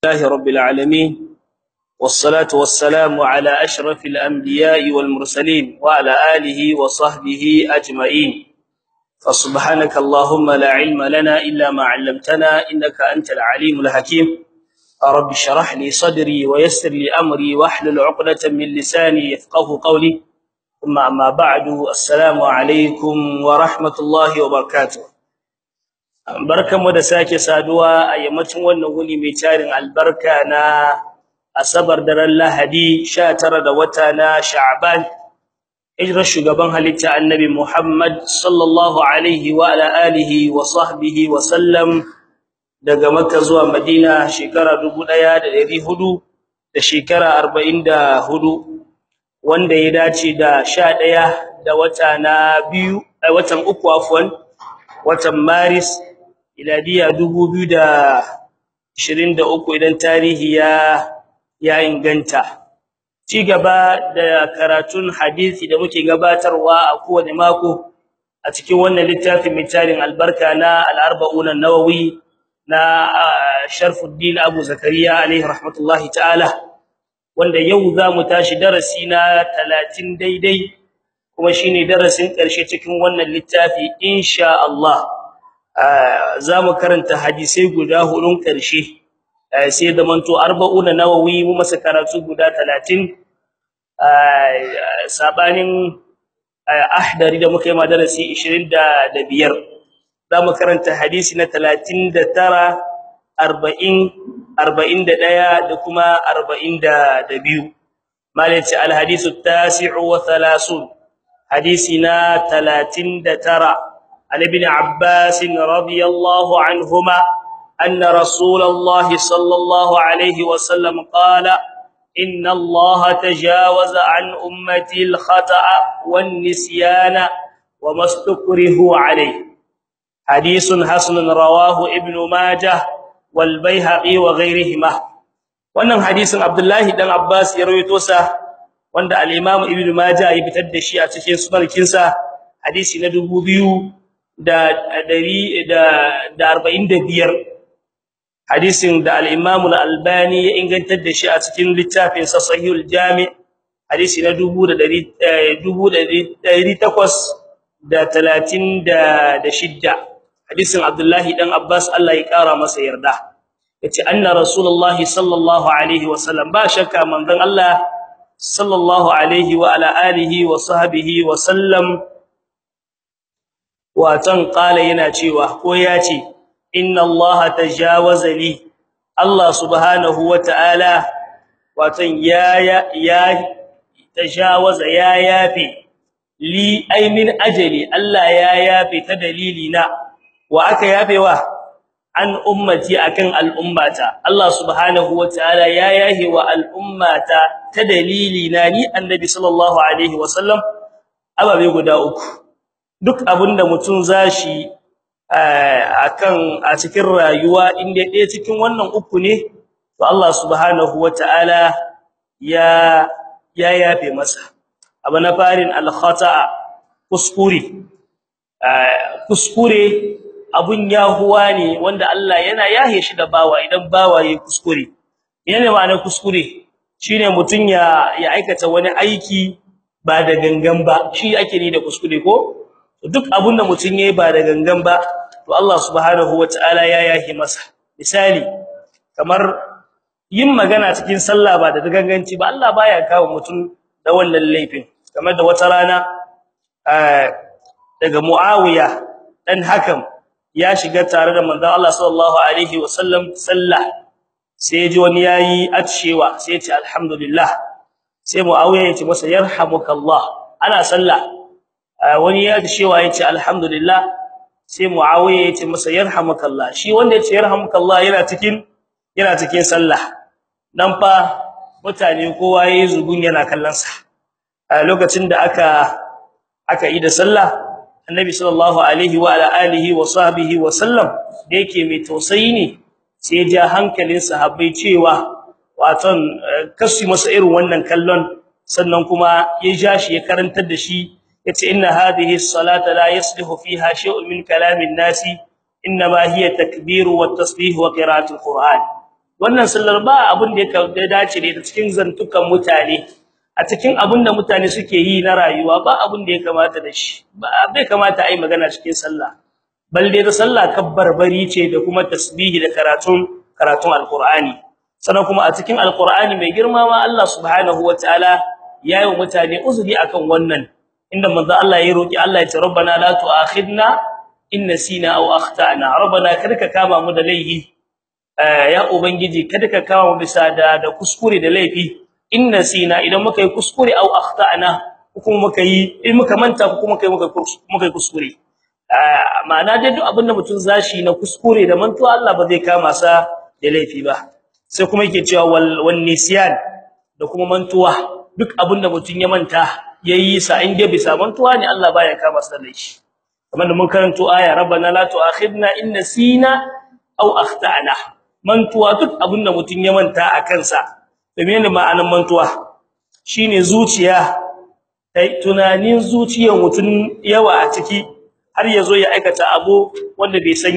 الله رب العالمين والصلاة والسلام على أشرف الأنبياء والمرسلين وعلى آله وصحبه أجمعين فسبحانك اللهم لا علم لنا إلا ما علمتنا إنك أنت العليم الحكيم رب اشرح لي صدري ويسر لي أمري واحلل عقدة من لساني يفقه قولي ثم أما بعد السلام عليكم ورحمة الله وبركاته barkanmu da sake saduwa a yammacin wannan wuni mai tarin albarka na asabar daren lahadi 19 da wata na sha'ban hijrar shugaban halitta annabi muhammad sallallahu alaihi wa ala alihi wa sahbihi wa sallam daga makka zuwa madina shekara 1400 da shekara 44 wanda ya dace da 11 da wata na biyu a watan uku afwan watan maris iladiya 2023 idan tarihi ya ya inganta ci gaba da karatun hadisi da muke gabatarwa a kowane mako a cikin wannan littafin mitalin albarka na al-arba'un an-nawawi na Sharfuddin Abu Zakariya alaihi rahmatullahi ta'ala wanda yau zamu tashi darasi na 30 daidai kuma shine darasin karshe cikin wannan littafi insha Allah zamu karanta hadisai guda hudun karshe sai da manto 40 nawawi mu masa karatu guda 30 sabanin ahdari da muka yi madarasi 25 zamu karanta hadisi na 39 40 41 da kuma 42 malaci alhadisu at-tasi'u wa 30 hadisina 39 عن ابن عباس رضي الله عنهما أن رسول الله صلى الله عليه وسلم قال إن الله تجاوز عن أمتي الخطأ والنسيان وما استكرهوا عليه حديث حسن رواه ابن ماجه والبيهقي وغيرهما wannan hadisin Abdullahi dan Abbas ya rawaito sa wanda al-Imam Ibn Majah ya fitar da shi a cikin sunan kinsa hadisi na 2000 da dari da 45 hadisin da al-Imam al-Albani ya ingantar da shi a cikin littafin sa Sahihul Jami' hadisi na 1836 hadisin Abdullahi dan Abbas Allah ya kara masa yarda yace anna rasulullahi sallallahu alaihi wasallam ba shakka manzon Allah sallallahu alaihi wa ala alihi wa sahbihi wa sallam watan qala yana cewa ko yace inna allaha tajawaza li allah subhanahu wataala watan ya ya tajawaza ya yafi li ay min ajali allah ya yafi ta dalilina wa aka yafewa an ummati akan al'ummata allah subhanahu wataala ya yahi wa al'ummata ta dalilina ni annabi sallallahu alaihi wasallam ababe guda uku duk abinda mutum zashi akan a cikin rayuwa inda ɗaya cikin wannan uku ne to Allah subhanahu wataala ya ya yafe masa abu na farin al-khata'a kuskure kuskure abun yahuwa ne wanda Allah yana yahe shi da bawa idan bawa yayi kuskure yana ma'anar kuskure shine mutun ya ya aikata wani aiki ba da gangan ba shi ake ni da kuskure ko duk abunda mutun yayi ba da gangan ba to Allah subhanahu wataala ya yahi masa misali kamar yin magana cikin sallah ba da ganganci ba Allah baya kawo mutun da wannan laifin kamar da wata rana daga Muawiya dan Hakam ya shiga tare da manzon Allah sallallahu alaihi wasallam sallah sai ji wani yayi atshewa sai ya ce alhamdulillah sai Muawiya ya ce masa yarhamukallah ana sallah wani ya cewa yace alhamdulillah sai muawiya yace masa yarhamukallah shi wanda yace yarhamukallah yana cikin yana cikin sallah dan fa mutane kowa yayi zugun yana kallon sa a lokacin da aka aka yi da sallah annabi sallallahu alaihi wa ala alihi wa sahbihi wa sallam da yake mai tausayi ne sai ya ja hankalin sahabbai cewa waton kasu masa irin wannan kallon sannan kuma ya ja shi ya karantar da shi yace inna hadhihi as-salata la yaslihu fiha shay'un min kalamin nasi inma hiya takbir wa tasbih wa qira'atul qur'an wannan sallar ba abin da ya dace da cikin zantukan mutane a cikin abin da mutane suke yi na rayuwa ba abin da ya kamata da shi ba bai kamata ai magana cikin sallah bal dai da sallah kabbarbari ce da kuma tasbihi da karatun karatun alqur'ani sannan kuma a cikin alqur'ani mai girma ma Allah subhanahu wataala yayi wa mutane uzuri akan wannan inda manzo Allah ya roki Allah ya ce rabbana la tu'akhidna in nasina aw akhtana rabbana kada ka kama mu da laifi ya ubangiji kada ka kama mu bisa da da kuskure da laifi in nasina idan muka yi kuskure aw akhtana kuma muka yi in muka manta kuma kai muka muka yi kuskure ma'ana dai duk abin da mutum zashi na kuskure da mantuwa Allah ba zai kama sa da laifi ba sai kuma yake cewa wal nisyan da kuma mantuwa duk abin da mutum ya manta yayi sa in dai bisa mantuwa ne Allah baya kama sa da laifi kamar da mun karanto aya rabbana la tu'akhidna in nasina aw akhtana mantuwa duk abin da mutum ya manta a kansa da menene ma'anar mantuwa shine zuciya tunanin zuciyar mutum yawa a ciki har yazo ya aikata abu wanda bai san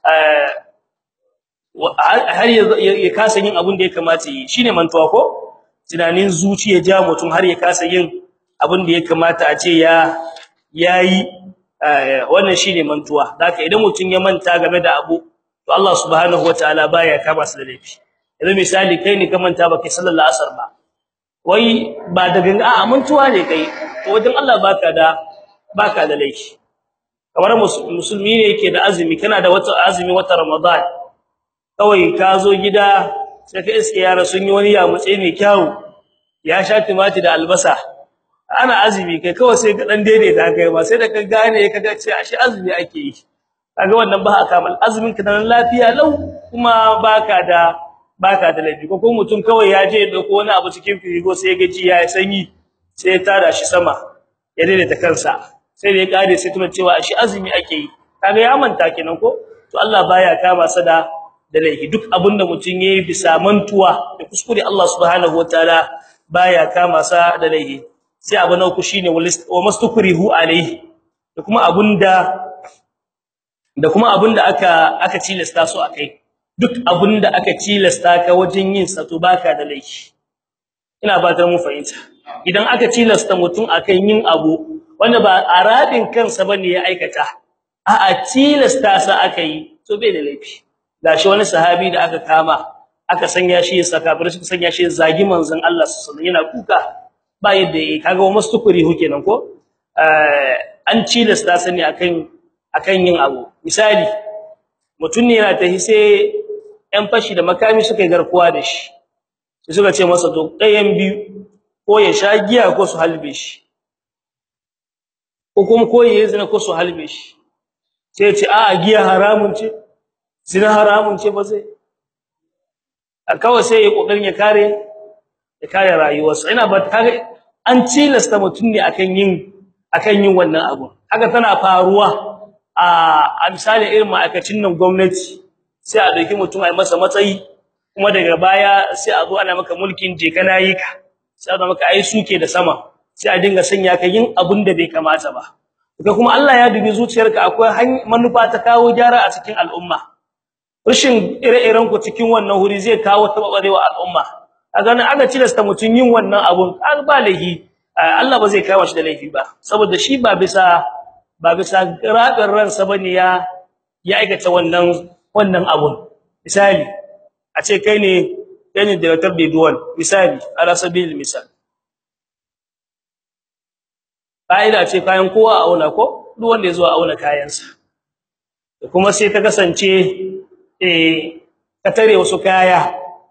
har ya kasa yin abin da ya kamata yi shine mantuwa ko tunanin zuciya ja mutum har ya kasa yin abin da ya kamata a ce ya yayi wannan shine mantuwa haka idan mutum ya manta game da abu to Allah subhanahu wataala baya kama su da laifi idan misali kai ne ka manta baka sallallahu asar ba wai ba da ganga a mantuwa ne kai to wajen Allah baka da baka da laifi kamar musulmi ne yake da azumi kana da wata azumi wata ramadan kawai ka zo gida sai ka iske yara sun yi wani yamutse mai kyau ya sha timati da albasa ana azumi kai kawai sai ka dan daidaita kai ba sai da ka gane ka ga ce ashe azumi ake yi kaga wannan ba akamal azumin ka dan lafiya lau kuma baka da baka da laifi ko mutum kawai ya je da wani abu cikin firigo sai ga ji ya sanyi sai ya tada shi sama ya daidaita kansa sai da ya kare sai kuma cewa ashe azumi ake yi kaga ya manta kenan ko to Allah baya kama sa da da laifi duk abinda mutum yayi bisa mantuwa da kuskure Allah subhanahu wataala baya kama sa da laifi sai abu na uku shine wa mastukrihu alaihi da kuma abunda da kuma abunda aka aka tilasta su akai duk abunda aka tilasta ka wajen yin sa to baka da laifi ina fatar mu fahimta idan aka tilasta mutum akan yin abu wanda ba aradin kansa bane ya aikata a'a tilasta sa akai to bai da laifi gashi wani sahabi da aka kama aka sanya shi saka bar shi sanya shi zagi manzon Allah sallallahu alaihi yana kuka ba yadda yake kaga wa mastukuri hu kenan ko an cilasta sani akan akan yin abu misali mutun ne yana tahi sai ɗan fashi da makami suka yi garkuwa da shi sai suka ce masa to ɗayan biyu ko ya sha giya ko su halbe shi ko kuma ko ya zina ko su halbe shi sai ya ce a giya haramun ce zina haramun ce ba zai kawai sai ya kokarin ya kare ya kare rayuwarsa ina ba kaga an cilasta mutun ne akan yin akan yin wannan abu haka tana faruwa a misali irin ma'aikacin nan gwamnati sai a dauki mutum ai masa matsayi kuma daga baya sai a zo ana maka mulkin je kana yi ka sai a maka ai suke da sama sai a dinga sanya ka yin abun da bai kamata ba kuma kuma Allah ya dubi zuciyarka akwai manufa ta kawo gyara a cikin al'umma rashin ire-iren ku cikin wannan huri zai kawo tababarewa al'umma kaga nan aka tilasta mutun yin wannan abun an ba laifi Allah ba zai kawo shi da laifi ba saboda shi ba bisa ba bisa rabin ransa bane ya ya aikata wannan wannan abun misali a ce kai ne kai ne da tabbi duwan misali ala sabil misal fa'ida ce kayan kowa a auna ko duk wanda ya zo a auna kayansa kuma sai ta kasance eh ka tare wasu kaya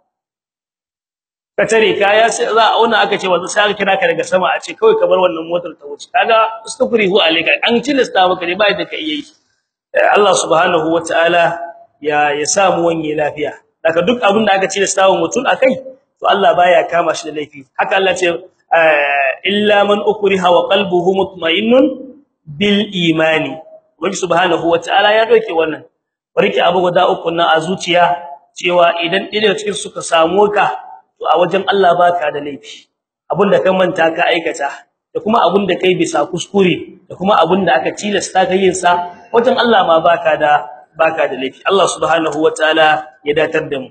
ka tare kaya sai za a auna aka ce wanda sai aka kira ka daga sama a ce kawai ka bar wannan motar ta wuce kaga astaghfiru alayka an tilasta maka ne ba da kai yayi Allah subhanahu wataala ya ya samu wanye lafiya daga duk abin da aka tilasta wa mutum akai to Allah baya kama shi da laifi haka Allah ce illa man ukriha wa qalbuhu mutma'innun bil imani wani subhanahu wataala ya doke wannan barki abu guda uku nan a zuciya cewa idan ɗaya cikin suka samu ka to a wajen Allah baka da laifi abinda ka manta ka aikata da kuma abinda kai bisa kuskure da kuma abinda aka tilasta ka yin sa wajen Allah ma baka da baka da laifi Allah subhanahu wataala ya datar da mu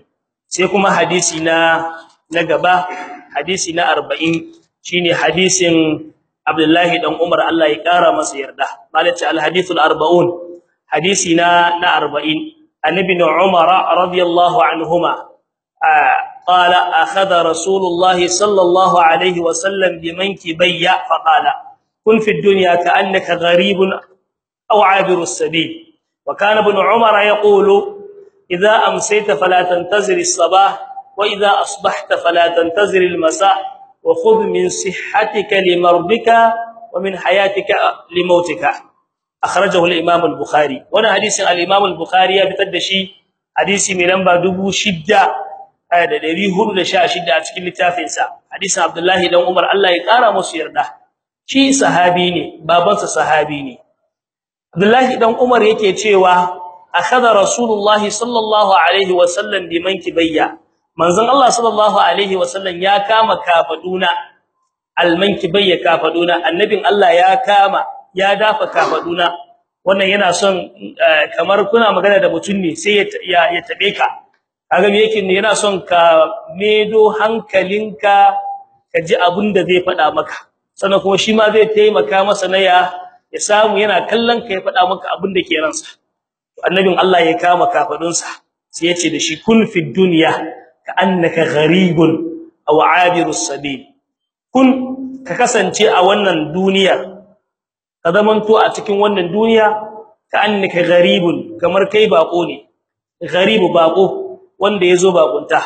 sai kuma hadisi na na gaba hadisi na 40 shine hadisin Abdullahi dan Umar Allah ya kara masa yarda malaci al-hadithul 40 hadisi na na 40 annabi Umar radiyallahu anhuma قال اخذ رسول الله صلى الله عليه وسلم بمنكبي فقال كن في الدنيا كانك غريب او عابر السبيل وكان ابن عمر يقول اذا امسيت فلا تنتظر الصباح واذا اصبحت فلا تنتظر المساء وخذ من صحتك لمرضك ومن حياتك لموتك اخرجه الامام البخاري وانا حديث الامام البخاري يبتدشي حديث من نمبر 6000 da 416 a cikin littafin sa hadisin Abdullahi dan Umar Allah ya kara musu yarda shi sahabi ne babansa sahabi ne Abdullahi dan Umar yake cewa akhadha Rasulullah sallallahu alaihi wasallam bimankibayya manzon Allah sallallahu alaihi wasallam ya kama kafaduna almankibayya kafaduna annabin Allah ya kama ya dafa kafaduna wannan yana son kamar kuna magana da mutum ne sai ya ya tabe ka kaga me yake yana son ka medo hankalinka ka ji abin da zai faɗa maka sannan kuma shi ma zai taimaka masa na ya ya samu yana kallon ka ya faɗa maka abin da ke ransa annabin Allah ya kama kafadunsa sai ya ce da shi kun fi dunya ka annaka gharibun aw abirus sabil kun ka kasance a wannan duniya ka zamanto a cikin wannan duniya ka annaka gharibun kamar kai bako ne gharibu bako wanda yazo bakunta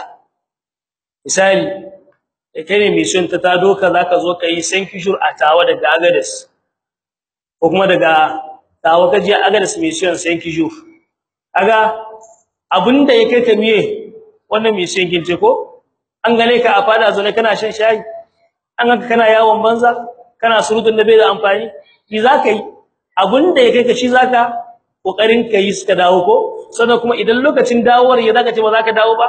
misali kai ne mission ta ta doka zaka zo kai san kishur a tawa daga agades ko kuma daga tawa kaje agades mission san kishur kaga abinda yake ka miye wannan mission kince ko an gane ka a fada zo ne kana shan shayi an ganka kana yawon banza kana surutun da bai da amfani ki zaka yi abinda yake ka shi zaka kokarin kai suka dawo ko sannan kuma idan lokacin dawowar ya zaka ce ba zaka dawo ba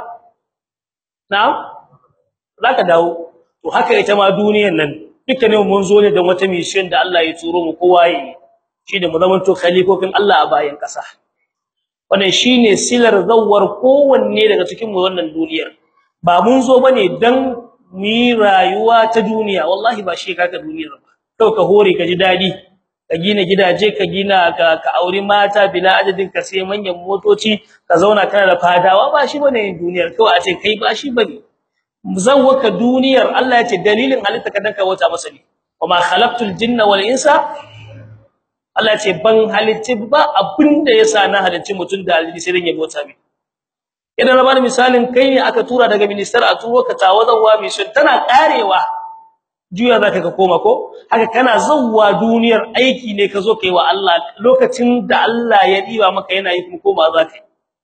na'am zaka dawo to haka ita ma duniyar nan dukkanin mun zo ne da wata mission da Allah ya turo mu kowa yi shi da mu zamanto khalifofin Allah a bayan kasa wannan shine silar zawwar kowanne daga cikin mu wannan duniyar ba mun zo bane dan mu yi rayuwa ta duniya wallahi ba shi kaka duniyar ba kau ka hore ka ji dadi ka gina gidaje ka gina ka ka auri mata bila adadin ka sai manyan motoci ka zauna kana da fadawa ba shi bane duniyar kawai a ce kai ba shi bane muzawwaka duniyar Allah ya ce dalilin halitta ka danka wata masa ne wama khalaqtul jinna wal insa Allah ya ce ban halitti ba abinda yasa na halitti mutun da alji sai dan ya bota mi idan na bani misalin kai ne aka tura daga minister a turo ka tawazawa mi sun tana karewa juya zaka ka koma ko haka kana zawwa duniyar aiki ne ka zo kai wa Allah lokacin da Allah ya diba maka yana yi kuma koma zaka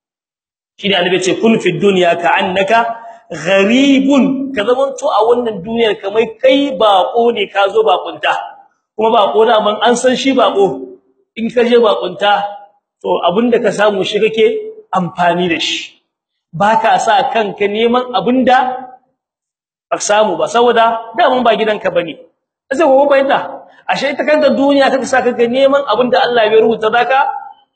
shi ne annabi ce kun fi dunya ka annaka gharibun ka zamanto a wannan duniyar kamar kai bako ne ka zo bakunta kuma bako da man an san shi bako in ka je bakunta to abinda ka samu shi kake amfani da shi baka sa kanka neman abinda ba samu ba saboda daman ba gidanka bane sai gobe bayyana ashe ita kanta duniya kake sa kanka neman abinda Allah ya rubuta zaka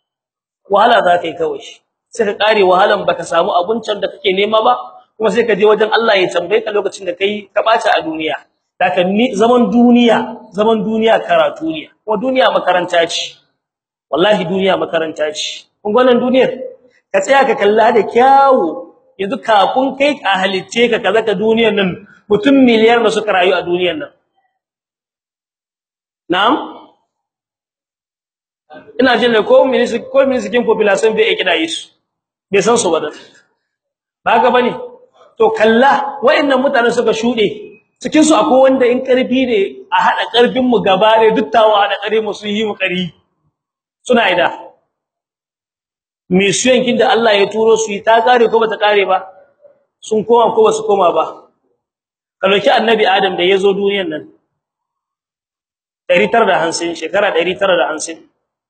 wahala zaka yi kawai sai ka kare wahalan baka samu abincin da kake nema ba kuma sai ka je wajen Allah ya tambaye ka lokacin da kai ka bata a duniya daga ni zaman duniya zaman duniya karatu ne kuma duniya makaranta ce wallahi duniya makaranta ce kun ga wannan duniyar ka tsaya ka kalla da kyawu yanzu kafin kai a halitte ka kaza ka duniyar nan mutum miliyar da suka rayu a duniyar nan na'am ina jin da ko ministry ko ministry population bai kida su bai san su ba da ba ga bane to kalla wayannan mutanen suka shude cikin su akwai wanda in karfi ne a hada karfin mu gaba ne duttawa da kare mu sun yi mu kari suna ida mission kin da Allah ya turo su ta kare ko bata kare ba sun koma ko basu koma ba kaloki annabi adam da yazo duniyar nan 950 shekara 950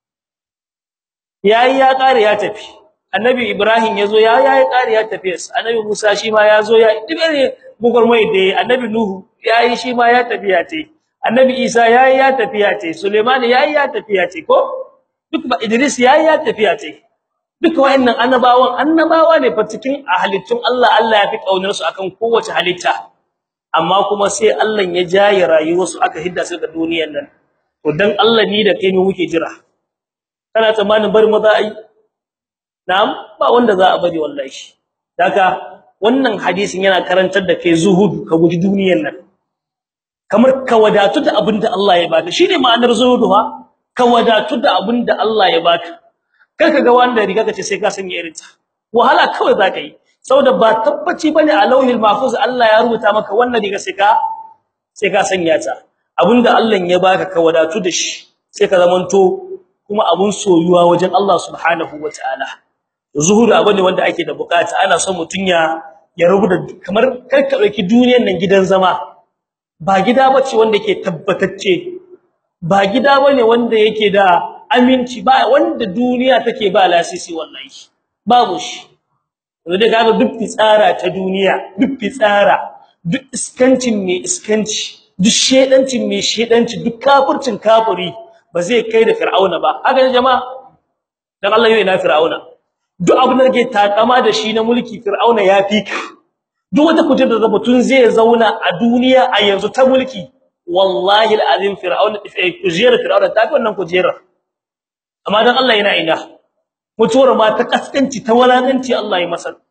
yayi ya kare ya tafi annabi ibrahim yazo ya yayi kare ya tafi annabi musa shi ma yazo ya dibere gugurmai da annabi nuhu yayi shi ma ya tafi ya ce annabi isa yayi ya tafi ya ce suleiman yayi ya tafi ya ce ko duk ba idris yayi ya tafi ya ce duka wayannan annabawan annabawa ne fa cikin halittun Allah Allah ya fi kaunar su akan kowace halitta amma kuma sai Allah ya jaye rayuwarsu aka hidda su ga duniyar nan to dan Allah ni da kai ne muke jira kana tsammanin bari maza ai na'am ba wanda za a bari wallahi daga wannan hadisin yana karantar da kai zuhud ka guji duniyar nan kamar ka wadatu da abinda Allah ya baka shine ma'anar zuhudu ha ka wadatu da abinda Allah ya baka kar ka ga wanda riga kace sai ka sanya irin ta wahala kawai zaka yi saboda ba tabbaci bane a lauhil mahfuz Allah ya rubuta maka wannan riga sai ka sai ka sanya ta abinda Allah ya baka ka wadatu da shi sai ka zamanto kuma abun soyuwa wajen Allah subhanahu wataala zuhuru abu ne wanda ake da bukata ana son mutun ya ya rubuta kamar kar ka dauki duniyar nan gidan zama ba gida bace wanda yake tabbatacce ba gida bane wanda yake da aminci ba wanda duniya take ba lasisi wallahi babu shi wanda kaga duk fitsara ta duniya duk fitsara duk iskancin mai iskanci duk shedancin mai shedanci duk kafircin kafiri ba zai kai da fir'auna ba haka ne jama'a dan Allah yau ina fir'auna duk abin da kake takama da shi na mulki fir'auna ya fi ka duk wata kujerar da mutun zai zauna a duniya a yanzu ta mulki wallahi alazim fir'auna kujerar fir'auna ta fi wannan kujerar amma dan Allah yana ina mutuwar ma ta kaskanci ta walakanci Allah ya masa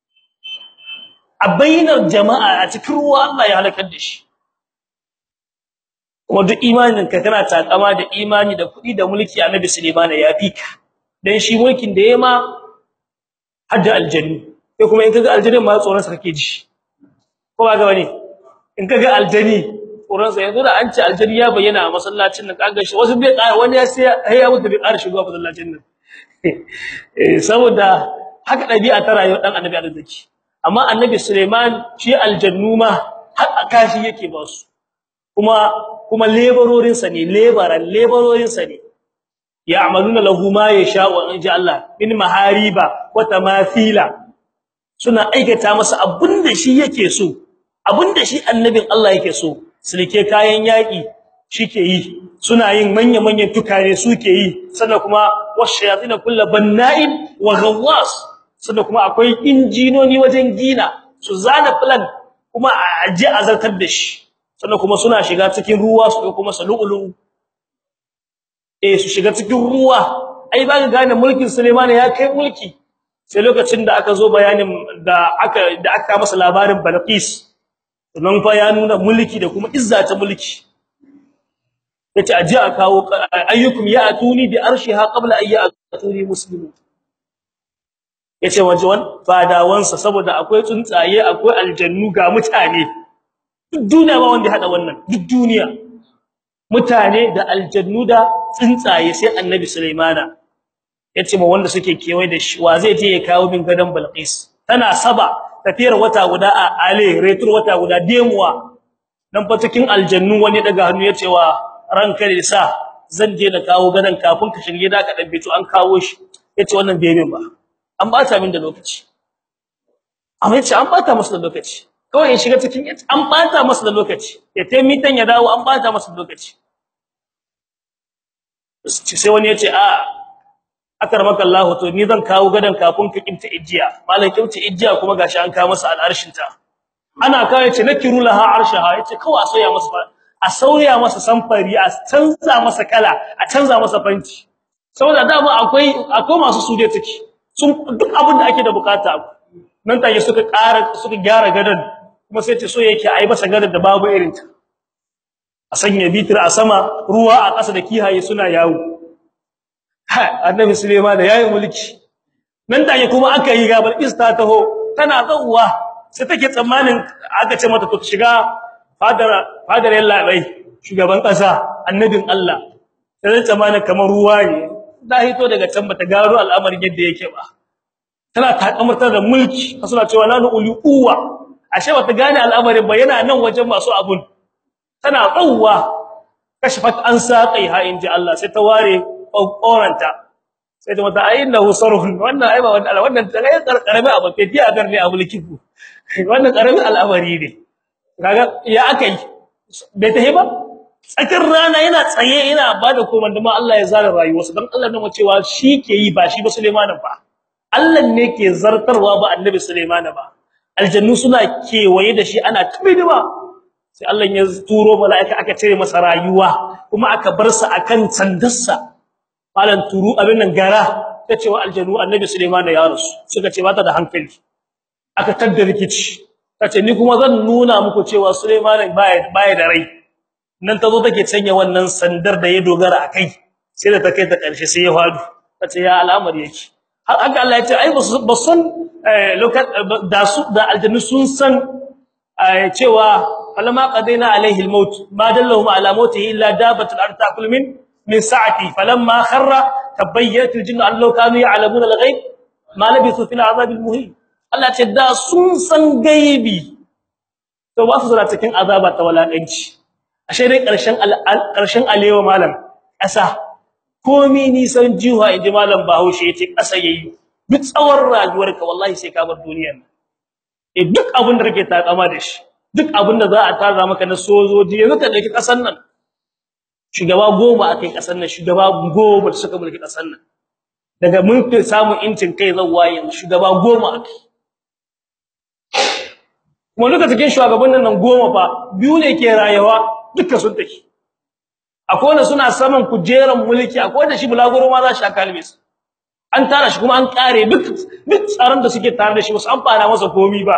a bainar jama'a a cikin ruwa Allah ya halakar da shi kuma duk imanin ka kana takama da imani da kudi da mulki annabi Sulaiman ya fi ka dan shi mulkin da yema hadda aljannu sai kuma in kaga aljannin ma tsoron sa kake ji ko ba ga bane in kaga aljanni tsoron sa yanzu da an ce aljanni ya bayyana a masallacin nan kaga shi wasu bai ƙara wani ya sai ya mutu bai ƙara shigo masallacin nan eh saboda haka dabi'a ta rayuwar dan annabi arziki amma annabi Suleiman shi aljannu ma har akashi yake ba su kuma kuma laborerin sa ne laboran laborerin sa ne ya'maluna lahu ma yasha'u in ji Allah min mahariba wa tamathila suna aikata masa abinda shi yake so abinda shi annabin Allah yake so sulke kayan yaki shike yi suna yin manya-manyan tukare suke yi sannan kuma washayatin kullu banna'in wa ghawwas sannan kuma akwai injinoni wajen gina su zana plan kuma a je azartar da shi sannan kuma suna shiga cikin ruwa su kuma salulu eh su shiga cikin ruwa ai ba ga gane mulkin Sulaiman ya kai mulki sai lokacin da aka zo bayanin da aka da aka masa labarin Balqis nan fa ya nuna mulki da kuma izza ta mulki yace aje a kawo ayyukum ya atuni bi arshiha qabla ay ya'tuni muslimun yace waje wan fadawansa saboda akwai tsuntsaye akwai aljannu ga mutane duk duniya ba wanda hada wannan duk duniya mutane da aljannu da tsuntsaye sai annabi sulaimana yace ma wanda suke kewaye da shi wa zai je ya kawo min gadan balqis tana saba tafiyar wata guda a ale retur wata guda demuwa dan fa cikin aljannu wani daga hannu yace wa ranka da sa zan je na kawo gadan kafin ka shirye da ka dabbe to an kawo shi yace wannan bai min ba an bata min da lokaci amma yace an bata masa da lokaci kawai in shiga cikin an bata masa da lokaci ya taimi tan ya dawo an bata masa da lokaci sai wani yace a akarmaka Allah to ni zan kawo gadan kafin ka kinta ijiya malan kinta ijiya kuma gashi an kawo masa al'arshin ta ana kawo yace nakiru laha arshaha yace kawai a soya masa a sauya masa samfari a canza masa kala a canza masa fanci saboda dama akwai akwai masu suje take sun duk abin da ake da bukata nan take suka ƙara suka gyara gadan kuma sai ce so yake ai masa gadan da babu irin ta a sanya bitir a sama ruwa a ƙasa da kihaye suna yawo ha annabi Sulaiman da yayi mulki nan take kuma aka yi gabal ista taho tana zawwa sai take tsammanin aka ce mata to shiga fadar fadar yalla bai shugaban ƙasa annabin Allah sai tsammanin kamar ruwa ne da hito daga can bata garo al'amarin yadda yake ba tana takamartar da mulki suna cewa nanu uli uwa ashe bata gane al'amarin ba yana nan wajen masu abun tana tsawwa kashfat an saqai ha inji Allah sai ta ware kokoranta sai ta mata ayinnahu sarhun wannan ai ba wannan wannan tsaye karkarami abu ke tiya gar ne abu likifu wannan karami al'amari ne kaga ya akai bai tahi ba tsakar rana yana tsaye yana bada komanda ma Allah ya zara rayuwarsa dan Allah ne cewa shi ke yi ba shi ba Sulaimanin ba Allah ne ke zartarwa ba annabi Sulaiman ba aljannu suna kewaye da shi ana tabidima sai Allah ya turo mala'ika aka cire masa rayuwa kuma aka bar sa akan sandarsa malan turu abin nan gara ta cewa aljannu annabi Sulaiman ya rasu suka ce bata da hankali aka tadda rikici tace ni kuma zan nuna muku cewa Sulaiman baya baya da rai nan tazo take canya wannan sandar da ya dogara akai sai da ta kai ta karshe sai ya fadu tace ya al'amari yake har aka Allah ya ce ai ba san da su da aljannu sun san cewa falamma qadaina alaihi almaut ma dallahum ala mautihi illa dabatul ard ta'kul min min sa'ati falamma kharra tabayyat aljinn an law kanu ya'lamuna alghayb ma labithu fil azab almuhin Allah ce da sun san gaibi to ba su zura cikin azaba ta walakanci ashe dai karshen karshen alewa malam ƙasa komi nisan jiwa inji malam Bahaushe yace ƙasa yayi duk tsawon rayuwarka wallahi sai ka bar duniyar eh duk abin da kake takama da shi duk abin da za a tara maka na sojoji yanzu ka dauki ƙasar nan shugaba goma akai ƙasar nan shugaba goma da suka mulki ƙasar nan daga mun fi samun incin kai zawwa yanzu shugaba goma akai kuma duka cikin shugabannin nan goma fa biyu ne ke rayuwa duka sun take akwai wanda suna saman kujeran mulki akwai wanda shi bulaguro ma za shi akalme su an tara shi kuma an kare duk duk tsaron da suke tare da shi wasu an fara masa komi ba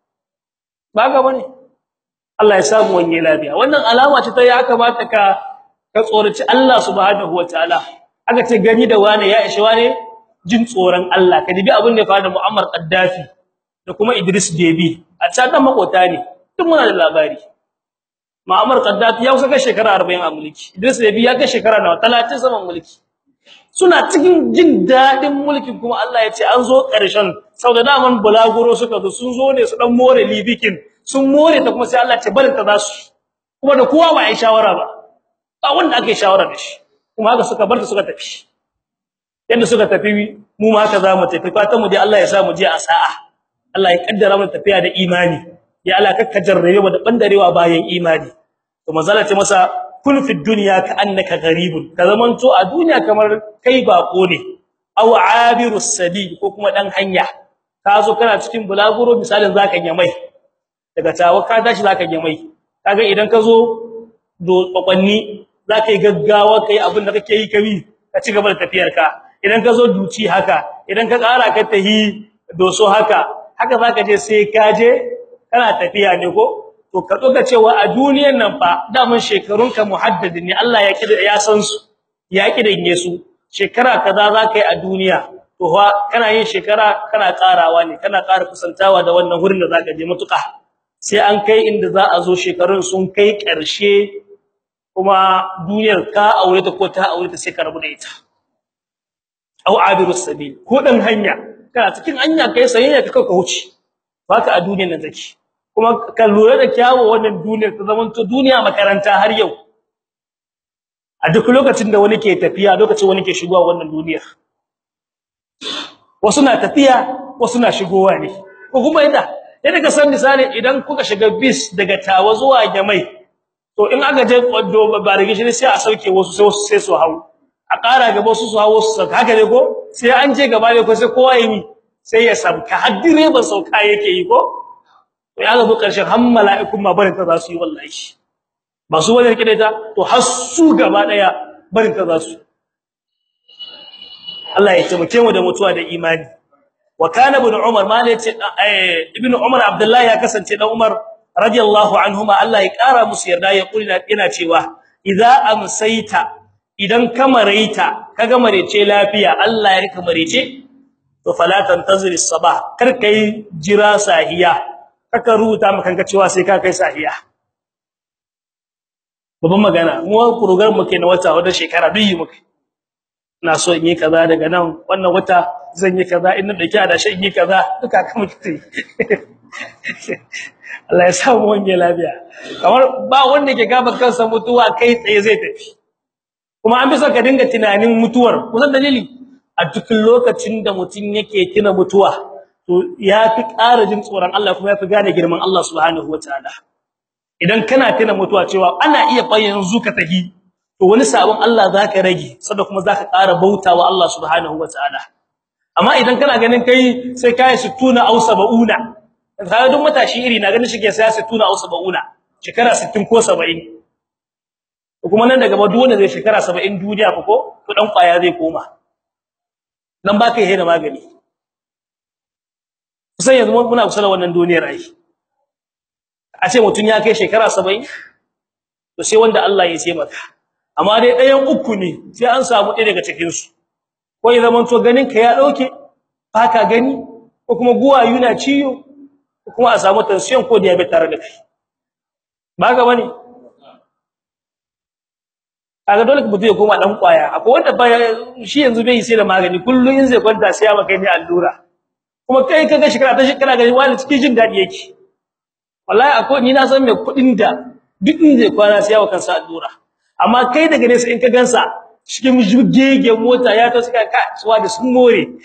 ba ga bane Allah ya samu wanye lafiya wannan alama ce ta ya kamata ka ka tsoraci Allah subhanahu wataala aka ce gani da wani ya ishe wani jin tsoron Allah ka dibi abin da ya faru da Muammar Gaddafi da kuma Idris Deby a can makota ne duk muna da labari Muammar Gaddafi ya kusa kai shekara 40 a mulki Idris Deby ya kai shekara nawa 30 saman mulki suna cikin jin dadin mulkin kuma Allah ya ce an zo ƙarshen saboda daman bulaguro suka zo sun zo ne su dan more libikin sun more ta kuma sai Allah ya ce barin ta za su kuma da kowa ba ai shawara ba ba wanda ake shawara da shi kuma haka suka bar ta suka tafi yanda suka tafi mu ma haka za mu tafi fatan mu dai Allah ya sa mu je a sa'a Allah ya kaddara mu tafiya da imani ya Allah kakka jarrabe mu da bandarewa bayan imani to manzala ce masa kun fi dunya ka annaka gharibun ka zamanto a duniya kamar kai bako ne aw abiru sabil ko kuma dan hanya ka zo kana cikin bulaguro misalin zaka mai daga tawa ka tashi zaka mai kaga idan ka zo do kwakwanni zaka yi gaggawa kai abin da kake yi kabi ka ci gaba da tafiyar ka idan ka zo duci haka idan ka kara ka tahi doso haka haka zaka je sai ka je kana tafiya ne ko to ka doga cewa a duniyar nan fa daman shekarunka muhaddad ne Allah ya kida ya san su ya kidanye su shekara kaza zaka yi a duniya to fa kana yin shekara kana karawa ne kana ƙara kusantawa da wannan wurin da zaka je mutuka sai an kai inda za a zo shekarun sun kai ƙarshe kuma duniyar ka aure ta ko ta aure ta sai ka rabu da ita au abirus sabil ko dan hanya kana cikin hanya kai sayayya ka ka huce baka a duniyar nan zaki kuma ka lura da kyawu wannan duniyar ta zaman to duniya makaranta har yau a duk lokacin da wani ke tafiya lokacin wani ke shigowa wannan duniyar wasu na tafiya wasu na shigowa ne ko kuma yadda yadda ka san misali idan kuka shiga bis daga tawa zuwa jamai to in aka je kwaddo ba da gishiri sai a sauke wasu sai wasu sai su hawo a ƙara gaba wasu su hawo su sauka haka ne ko sai an je gaba ne ko sai kowa yi sai ya sauka har direban sauka yake yi ko to ya ga karshen har mala'ikun ma barin ta za su yi wallahi ba su wani rike ta to har su gaba daya barin ta za su Allah ya taimake mu da mutuwa da imani wa kana ibn umar ma ne ce ibn umar abdullahi ya kasance dan umar radiyallahu anhuma Allah ya kara musu yarda ya kula yana cewa idza amsayta idan kamaraita kaga marece lafiya Allah ya rika marece to fala tantazir as-sabah kar kai jira sahiya kaka rubuta maka kanka cewa sai ka kai sahiya babban magana mu program muke na wata wata shekara biyu muke ina so in yi kaza daga nan wannan wata zan yi kaza in na dauki adashi in yi kaza duka ka muke Allah ya sa mu wange lafiya kamar ba wanda ke gaba kansa mutuwa kai tsaye zai tafi kuma an bi so ka dinga tunanin mutuwar kusan dalili a duk lokacin da mutun yake tuna mutuwa to yafi ƙara jin tsoron Allah kuma yafi gane girman Allah subhanahu wataala idan kana tuna mutuwa cewa ana iya fa yanzu ka tafi to wani sabon Allah zaka rage saboda kuma zaka ƙara bautawa Allah subhanahu wataala amma idan kana ganin kai sai kai 60 aw 70 kaga duk matashi iri na ganin shike sai 60 aw 70 shekara 60 ko 70 kuma nan daga ba duk wanda zai shekara 70 duniya ko to dan kwaya zai koma nan baka yi da magani sai yanzu muna kusa da wannan duniyar ai a ce mutun ya kai shekara 70 to sai wanda Allah ya ce maka amma dai ɗayan uku ne sai an samu ɗaya daga cikin su ko ya zaman to ganin ka ya dauke baka gani ko kuma guwa yuna ciyo ko kuma a samu tension ko diabetes tare da kai ba ga bane kaga dole mutum ya koma dan kwaya akwai wanda ba shi yanzu bai sai da magani kullun in zai kwanta sai ya maka ne allura kuma kai kaga shekara ta shekara ga wani cikin jin dadi yake wallahi akwai ni na san me kudin da duk in zai kwana sai ya kansa allura amma kai daga nesa in ka gansa cikin jugege mota ya to suka ka suwa da sun more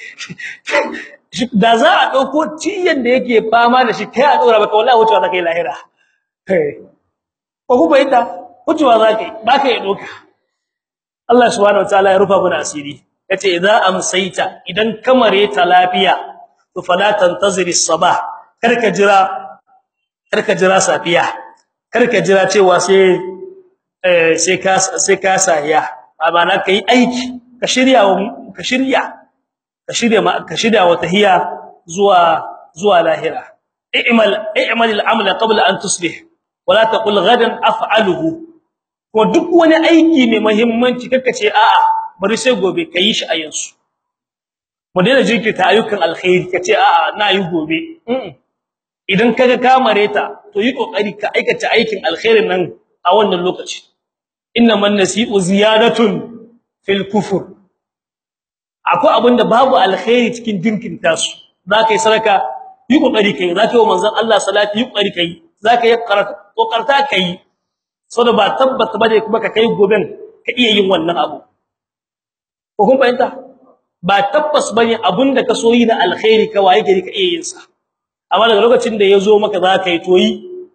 da za a dauko tiyan da yake fama da shi kai a dora baka wallahi wucewa zakai lahira kai ko ku bayyana wucewa zakai baka ya doka Allah subhanahu wataala ya rufa mana asiri yace idza amsaita idan kamare ta lafiya to fala tantaziri sabah karka jira karka jira safiya karka jira cewa sai eh sai ka sai ka sahiya amana kai aiki ka shirya ka shirya ka shirya ka shirya wata hiya zuwa zuwa lahira i'mal i'mal al-amala qabla an tusbih wala taqul ghadan af'aluhu ko duk wani aiki mai muhimmanci kaka ce a'a bari sai gobe kai shi a yanzu mu daina jinkirta ayyukan alkhairi kace a'a na yi gobe idan kaga ka mareta to yi kokari ka aikata aikin alkhairin nan a wannan lokaci innaman nasi'u ziyadatun fil kufur akwai abinda babu alkhairi cikin dinkinta su zaka yi sadaka yi kokari kai zaka yi manzon Allah salati yi kokari kai zaka yi kokarta kai saboda ba tabbata bane kuma ka kai goben ka iya yin wannan abu ko kun fahimta ba tabbas bane abinda ka so yi na alkhairi ka waye gari ka iya yin sa amma daga lokacin da yazo maka za ka yi toyi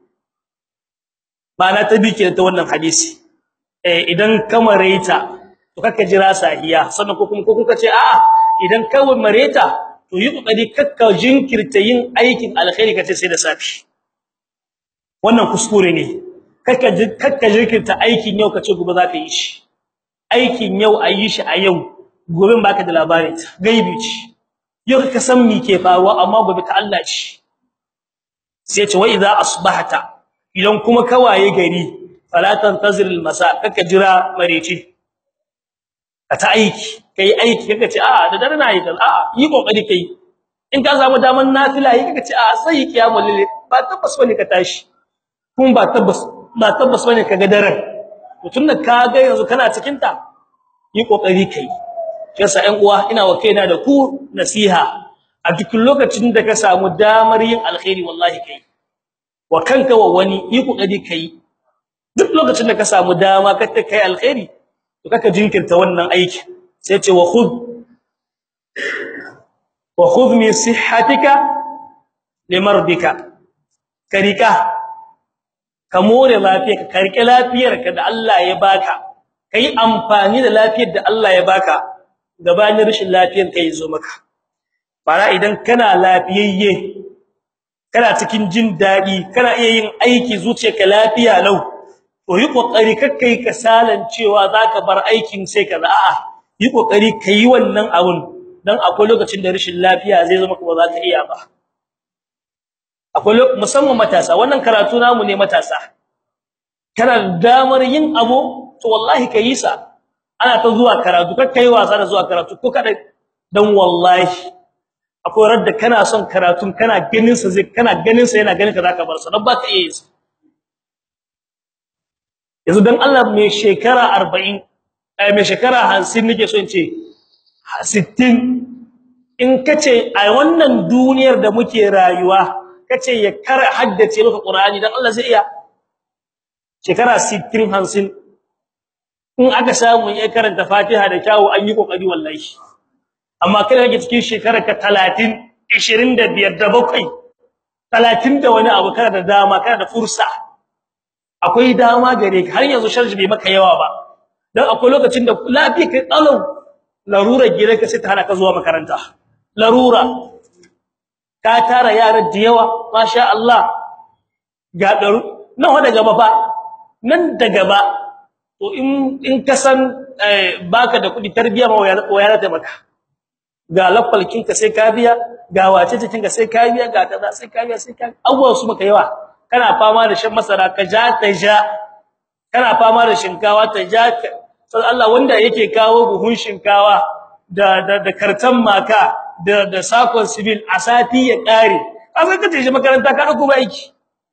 ba na tabi ke ta wannan hadisi eh idan ka mareta to kaka jira sahiya sannan ko kuma ko kuka ce a'a idan ka mareta to yi kokari kakka jinkirta yin aikin alkhairi kace sai da safi wannan kuskure ne kakka kakka jinkirta aikin yau kace gobe za ka yi shi aikin yau ayi shi a yau gobe baka da labarin gaibi ce yau ka san me ke faruwa amma gobe ta Allah ce sai ce wa idza asbahta idan kuma kawaye gari fala tantazir almasa kaka jira mareci ka ta aiki kai aiki kaka ce a'a da dare na yi a'a yi kokari kai in ka samu daman nafila yi kaka ce a'a sai kiyamul lil ba tabbas bane ka tashi kun ba tabbas ba tabbas bane ka ga daren to tunda ka ga yanzu kana cikin ta yi kokari kai yasa ƴan uwa ina wa kaina da ku nasiha a duk lokacin da ka samu damar yin alkhairi wallahi kai wa kanka wa wani yi kokari kai duk lokacin da ka samu dama ka ta kai alkhairi to kaka jinkirta wannan aiki sai ce wa khudh wa khudh min sihhatika limardika karika ka more lafiyarka ka rike lafiyarka da Allah ya baka kai amfani da lafiyar da Allah ya baka gabanin rashin lafiyar kai zo maka fara idan kana lafiyayye kana cikin jin dadi kana iya yin aiki zuciyarka lafiya lau to yi kokari kakkai kasalan cewa zaka bar aikin sai ka a'a yi kokari kai wannan abun dan akwai lokacin da rashin lafiya zai zama kuma zaka iya ba akwai musamman matasa wannan karatu namu ne matasa kana damar yin abu to wallahi kai sa ana ta zuwa karatu kakkai wasa da zuwa karatu ko kada dan wallahi akwai radda kana son karatun kana ganin sa zai kana ganin sa yana ganin ka zaka bar sa dan baka iya yin yanzu dan Allah mai shekara 40 eh mai shekara 50 nake so in ce 60 in kace a wannan duniyar da muke rayuwa kace ya kar haddace maka Qur'ani dan Allah zai iya shekara 60 50 in aka samu ya karanta Fatiha da kyawu an yi kokari wallahi amma kada kake cikin shekara ka 30 25 da 7 30 da wani abu kana da dama kana da fursa akwai dama gare ka har yanzu sharji bai maka yawa ba dan akwai lokacin da lafiya kai tsalau larura gire ka sai ta hana ka zuwa makaranta larura ka tara yara da yawa masha Allah ga daru nan wa daga ba fa nan daga ba to in in ka san baka da kudi tarbiya ma waya ta maka ga lafalkin ka sai ka biya ga wace cikin ka sai ka biya ga kaza sai ka biya sai ka abuwa su maka yawa kana fama da shan masara ka ja ta ja kana fama da shinkawa ta ja sai Allah wanda yake kawo buhun shinkawa da da, da kartan maka da da sakon civil a sati ya kare kaga kace shi makaranta ka dauko ba aiki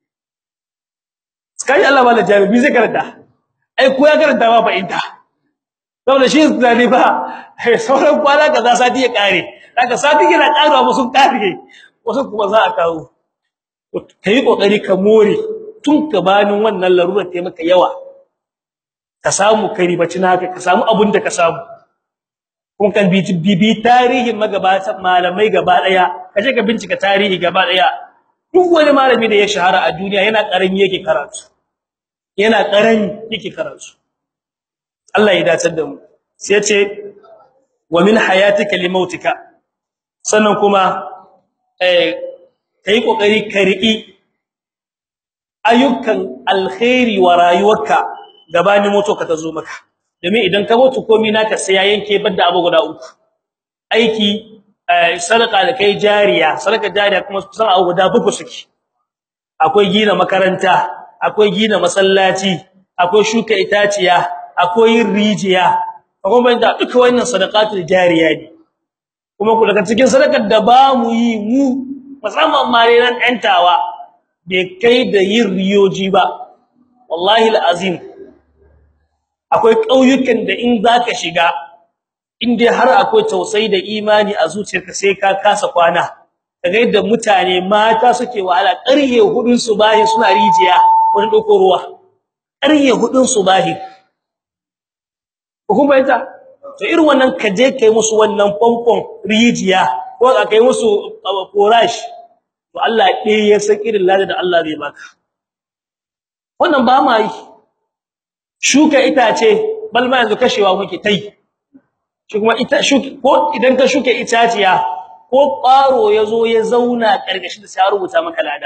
kai Allah bala jami'i zai karanta ai ko ya karanta ba fa inta saboda shi zani ba sauran kwana kaza sati ya kare daga sati yana karewa ba sun kare wasu kuma za a kawo kai kokari ka more tun ka banin wannan larurar ta maka yawa ka samu kai ribaci naka ka samu abun da ka samu kun kan bibi tarihin magabatan malamai gaba daya kaje ka bincika tarihi gaba daya duk wani malami da ya shahara a duniya yana karami yake karatu yana karami yake karatu Allah ya dace da mu sai ya ce wa min hayatika limautika sannan kuma eh kai kokari ka riki ayyukan alkhairi wa rayuwarka gabanin mutu ka tazo maka domin idan ka mutu komai naka sai ya yanke badda abu guda uku aiki sadaka da kai jariya sadaka jariya kuma kusan abu guda buku suke akwai gina makaranta akwai gina masallaci akwai shuka itaciya akwai rijiya akwai da duka wannan sadaqatul jariya ne kuma ku daga cikin sadakar da ba mu yi mu musamman mare nan ɗantawa bai kai da yin riyoji ba wallahi alazim akwai kauyukan da in zaka shiga in dai har akwai tausayi da imani a zuciyarka sai ka kasa kwana kaga yadda mutane mata suke wahala ƙarye hudun subahi suna rijiya wani doko ruwa ƙarye hudun subahi kuma ita to irin wannan kaje kai musu wannan pompon rijiya ko ka kai musu forage to Allah ɗaya ya san irin ladan da Allah zai baka wannan ba ma yi shuka itace balma yanzu kashewa muke tai shi kuma ita shuki ko idan ka shuka itaciya ko ƙwaro yazo ya zauna karkashin da sai rubuta maka lada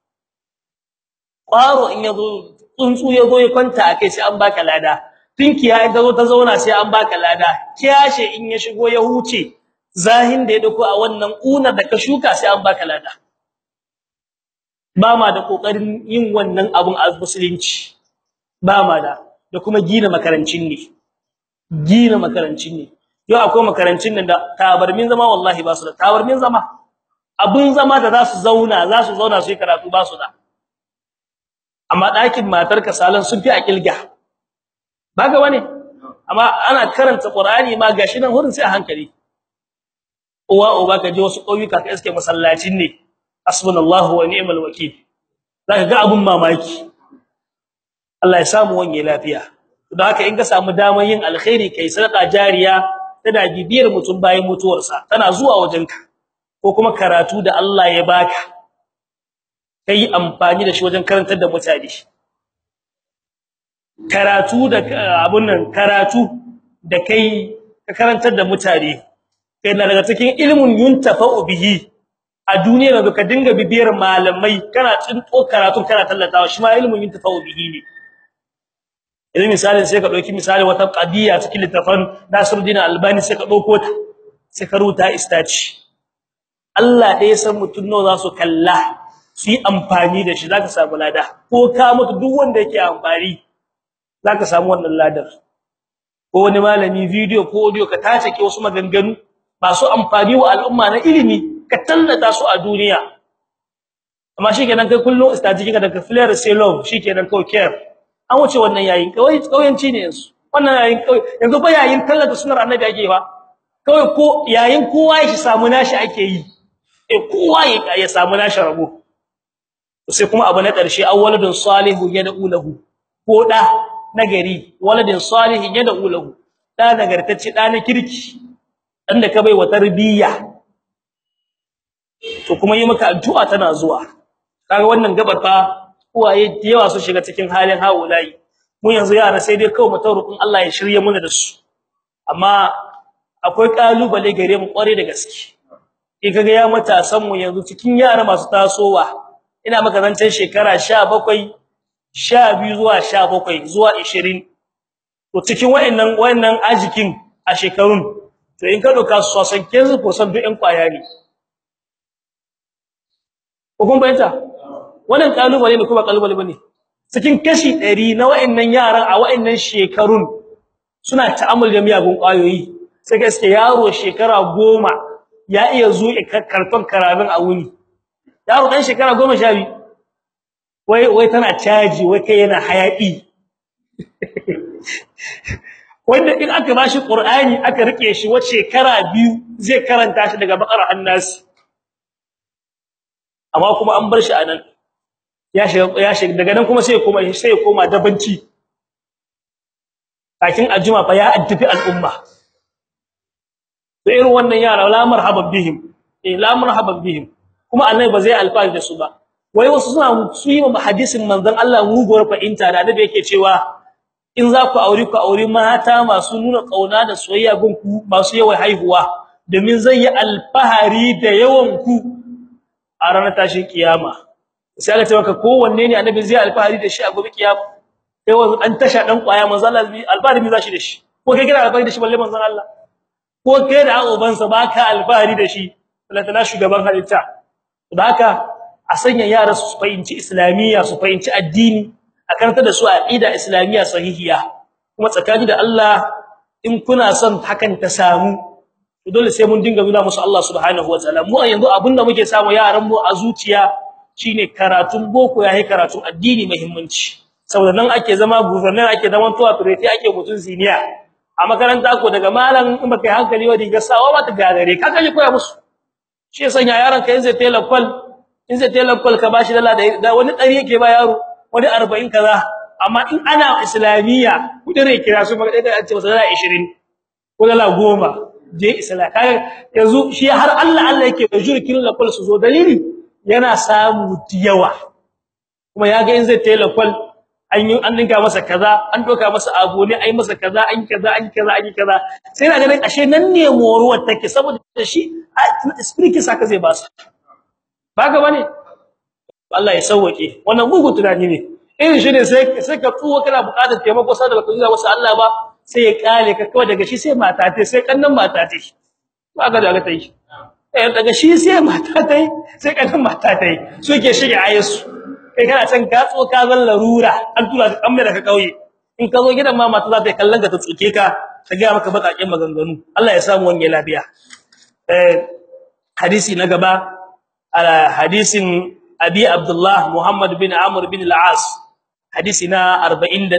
ƙwaro in yazo tsuntsu yazo ya kwanta akai sai an baka lada tinkiya in tazo ta zauna sai an baka lada kiyashe in ya shigo ya huce zahin da ya dauko a wannan unar da ka shuka sai an baka lada ba ma da kokarin yin wannan abun a musulunci ba ma da da kuma gina makarancin ne gina makarancin ne yau akwai makarancin nan da tabarmin zama wallahi ba su da tabarmin zama abun zama da za su zauna za su zauna su yi karatu ba su da amma ɗakin matarka salan sun fi a kilga ba ga wani amma ana karanta qur'ani ma gashi nan hurin sai a hankali uwa uba ka je wasu ƙauyuka ka iske masallacin ne hasbunallahu wa ni'mal wakeel zaka ga abun mamaki Allah ya samu wani lafiya don haka in ka samu damar yin alkhairi kai sadaka jariya tana bibiyar mutum bayan mutuwarsa tana zuwa wajenka ko kuma karatu da Allah ya baka kai amfani da shi wajen karantar da mutane karatu da abun nan karatu da kai ka karantar da mutane kai na daga cikin ilmun yuntafa'u bihi a duniya da ka dinga bibiyar malamai kana tsinto karatu kana tallatawa shi ma ilmun yuntafa'u bihi ne idan misalin sai ka dauki misali wata qadiya cikin littafin Nasiruddin Albani sai ka dauko ta sai ka ruta istaci Allah dai san mutun nawa za su kalla su yi amfani da shi zaka samu lada ko ka mutu duk wanda yake amfani zaka samu wannan ladar ko wani malami video ko audio ka tace ke wasu maganganu masu amfani wa al'umma na ilimi ka tallata su a duniya amma shikenan kai kullun istaji kika daga flare sai love shikenan kawai care an wuce wannan yayin kawai kauyanci ne yanzu wannan yayin kawai yanzu ba yayin tallata sunnar annabi ake ba kawai ko yayin kowa ya samu nashi ake yi eh kowa ya samu nashi rabo sai kuma abu na ƙarshe awwaladun salihu yad'u lahu ko da nagari waladin salihin yad'u lahu da nagartacce da na kirki dan da ka bai wa tarbiyya to kuma yi maka addu'a tana zuwa kaga wannan gabar fa uwaye da yawa su shiga cikin halin haulayi mu yanzu yara sai dai kawai mutawarrukun Allah ya shirye mu da su amma akwai kalubale gare mu kware da gaske in kaga ya matasan mu yanzu cikin yara masu tasowa ina maka zancen shekara 17 12 zuwa 17 zuwa 20 to cikin wayannan wayannan ajikin a shekarun to in ka doka su sosan kenzu percent duk ɗan kwaya ne ko kun bayyana wannan kalubale ne kuma kalubale bane cikin kashi 100 na wayannan yaran a wayannan shekarun suna ta'ammul da miyagun kwayoyi sai gaske yaro shekara 10 ya iya zuwa karton karabin a wuni yaro dan shekara 12 wai wai tana caji wai kai yana hayaki wanda in aka bashi qur'ani aka rike shi wace shekara biyu zai karanta shi daga bakar annas amma kuma an bar shi anan ya shiga ya shiga daga nan kuma sai ya koma sai ya koma dabanci kakin ajuma fa ya addabi al'umma to irin wannan yara la marhaban bihim eh la marhaban bihim kuma annabi ba zai alfahari da su ba wai wasu suna su yi ma hadisin manzon Allah muguwar fa'inta da annabi yake cewa in za ku aure ku aure mata masu nuna kauna da soyayya gun ku masu yawan haihuwa domin zai yi alfahari da yawan ku a ranar tashin kiyama sai aka ce maka kowanne ne annabi zai alfahari da shi a gobe kiyama sai wanzu an tasha dan kwaya manzon Allah alfahari mi zashi da shi ko kai kira alfahari da shi balle manzon Allah ko kai da uban sa baka alfahari da shi lantana shugaban halitta da haka a sanya yara su fahimci islamiyya su fahimci addini a karanta da su aqida islamiyya sahihiya kuma tsakani da Allah in kuna son hakan ta samu dole sai mun dinga nuna musu Allah subhanahu wataala mu yanzu abinda muke samu yaran mu a zuciya shine karatun boko yayi karatun addini muhimmanci saboda nan ake zama governor ake zaman tuwa fireti ake mutun siniya a makaranta ko daga malam in baka yi hankali wadi ga sawa ba ta gagare ka kaje koya musu shi yasa yaran ka yanzu tela kwal in zai tela kwal ka bashi dala da wani dari yake ba yaro wani 40 kaza amma in ana islamiyya kudin kira su maka dai an ce masa dala 20 ko dala 10 je islam kaga yanzu shi har Allah Allah yake jurkin la kwal su zo dalili yana samu diyawa kuma yaga in zai tela kwal an yi an dinka masa kaza an doka masa abu ne ai masa kaza an kaza an kaza an kaza sai na ganin ashe nan ne moruwar take saboda shi spirit saka zai ba su baka bane Allah ya sauke wannan gugu tunani ne irin shi ne sai sai ka tsuwa kana buƙatar taimako sai da baka zuwa wasu Allah ba sai ya kale ka kawai daga shi sai mata ta sai kannan mata ta baka da ga ta yi eh daga shi sai mata ta sai kannan mata ta su ke shige ayesu kai kana can ka tso ka zan larura an tura ka kamme daga kauye in ka zo gidan ma mata za ta kallon ka ta tsuke ka ta ga maka bakakin maganganu Allah ya samu wange lafiya eh hadisi na gaba ala hadisin abi abdullah muhammad bin amr bin al-as hadisi na 41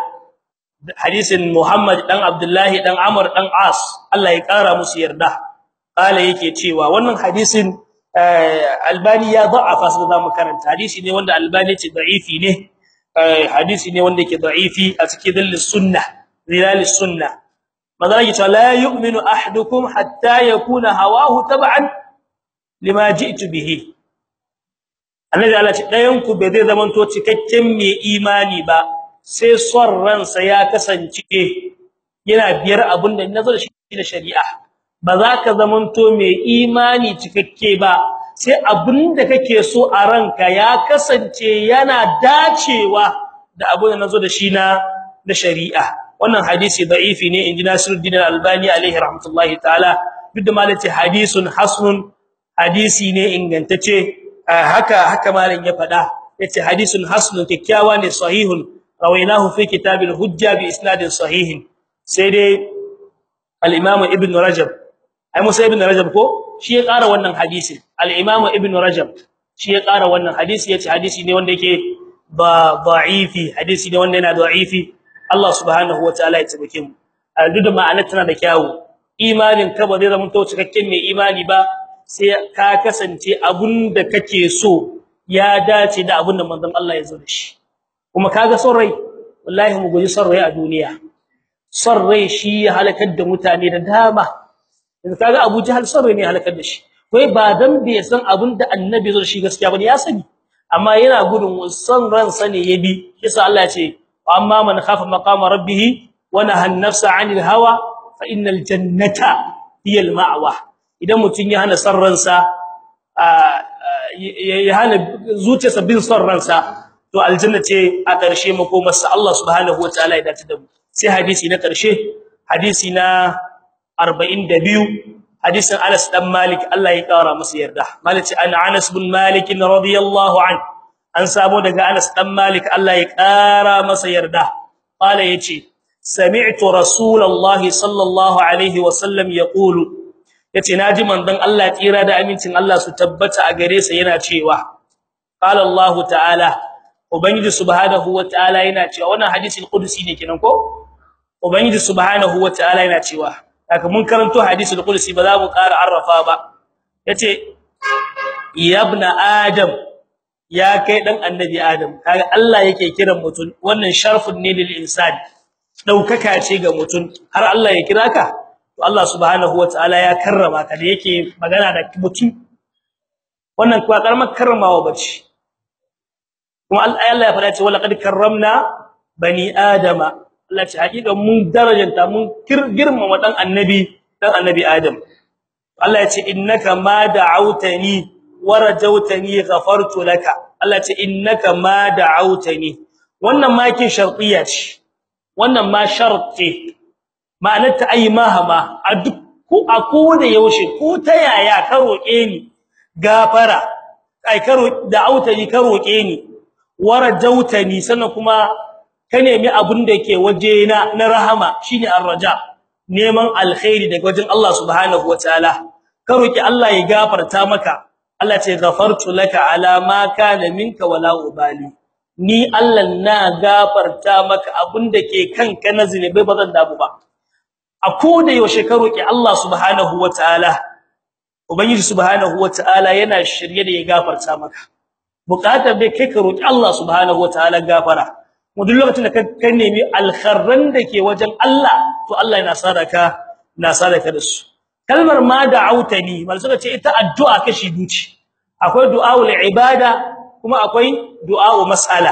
hadisin muhammad dan abdullah dan amr dan as Allah ya kara musu yarda kala yake cewa wannan hadisin albani ya da'afa su da makaranta hadisi ne wanda albani ce da'ifi ne hadisi ne wanda yake da'ifi a cikin dalil sunna zilal sunna madara yake cewa la yu'minu ahadukum hatta yakuna hawahu tab'an lima ji'tu bihi annabi Allah ce dayan ku bai zai zamanto cikakken mai imani ba sai son ransa ya kasance yana biyar abinda nazo da shi da shari'a ba za ka zamanto mai imani cikakke ba sai abinda kake so a ranka ya kasance yana dacewa da abin da nazo da shi na da shari'a wannan hadisi da'ifi ne inji Nasiruddin Al-Albani alaihi rahmatullahi ta'ala duk da malaci hadisun hasanun hadisi ne ingantacce haka haka malam ya fada yace hadisun hasanun kikkiawa ne sahihun rawainahu fi kitabil hujja bi isnadin sahihin sai dai al-imam ibn rajab ai musa ibn rajab ko shi ya ƙara wannan hadisin al-imam ibn rajab shi ya ƙara wannan hadisi yace hadisi ne wanda yake ba da'ifi hadisi ne wanda yana da'ifi Allah subhanahu wataala ya tabbake mu duk da ma'anar tana da kyawu imanin ka ba zai zama to cikakken mai imani ba sai ka kasance abunda kake so ya dace da abunda manzon Allah ya zo da shi kuma kaga son rai wallahi mu guji son rai a duniya son rai shi ya halakar da mutane da dama yanzu kaga Abu Jahal son rai ne halakar da shi wai ba dan bai san abunda annabi zo da shi gaskiya bane ya sani amma yana gudun son ransa ne yabi kisa Allah ya ce amma man khafa maqama rabbih wa nahaa an-nafsa 'anil hawa fa innal jannata hiya al-ma'wa idan mutun ya hana sarransa ya hana zuciyarsa bin sarransa to aljanna ce a ƙarshe makomarsa Allah subhanahu wataala ya dace da mu sai hadisi na ƙarshe hadisi na 42 hadisin Anas dan Malik Allah ya kara masa yarda Malik an Anas bin Malik radiyallahu an an sabo daga Anas dan Malik Allah ya kara masa yarda qala yace sami'tu rasulullahi sallallahu alaihi wasallam yaqulu yace naji manzon Allah tsira da amincin Allah su tabbata a gare sa yana cewa qala Allah ta'ala ubangiji subhanahu wa ta'ala yana cewa wannan hadisin qudusi ne kenan ko ubangiji subhanahu wa ta'ala yana cewa haka mun karanto hadisul qudsi ba za mu ƙara arrafa ba yace ya ibn adam ya kai dan annabi adam kaga Allah yake kiran mutun wannan sharfun ne lil insani daukaka ce ga mutun har Allah ya kira ka to Allah subhanahu wataala ya karrama ka da yake magana da mutun wannan kuwa karamar karramawa bace kuma Allah ya fada ce wala qad karramna bani adama Allah ce hakika mun darajanta mun girmama dan annabi dan annabi Adam Allah ya ce innaka ma da'awtani wa rajawtani ghafartu laka Allah ya ce innaka ma da'awtani wannan ma kin shartiyya ce wannan ma sharti ma'anar ta ayi mahama a duk ku a kowane yaushe ko ta yaya ka roke ni gafara ai ka da'awtani ka roke ni wa rajawtani sannan kuma ka nemi abun da yake waje na na rahama shine arraja neman alkhairi daga wajen Allah subhanahu wataala ka roki Allah ya gafarta maka Allah ce ghafartu laka ala ma kana minka wala ubali ni Allah na gafarta maka abun da ke kanka na zinubai bazan dabu ba a koda yaushe ka roki Allah subhanahu wataala ubangiji subhanahu wataala yana shirye da ya gafarta maka bukatar bai kai ka roki Allah subhanahu wataala gafara mu duk lokacin da ka nemi alkharran dake wajen Allah to Allah yana sadaka na sadaka da su kalmar ma da'autani mal suka ce ita addu'a kashi duci akwai du'aul ibada kuma akwai du'a'u mas'ala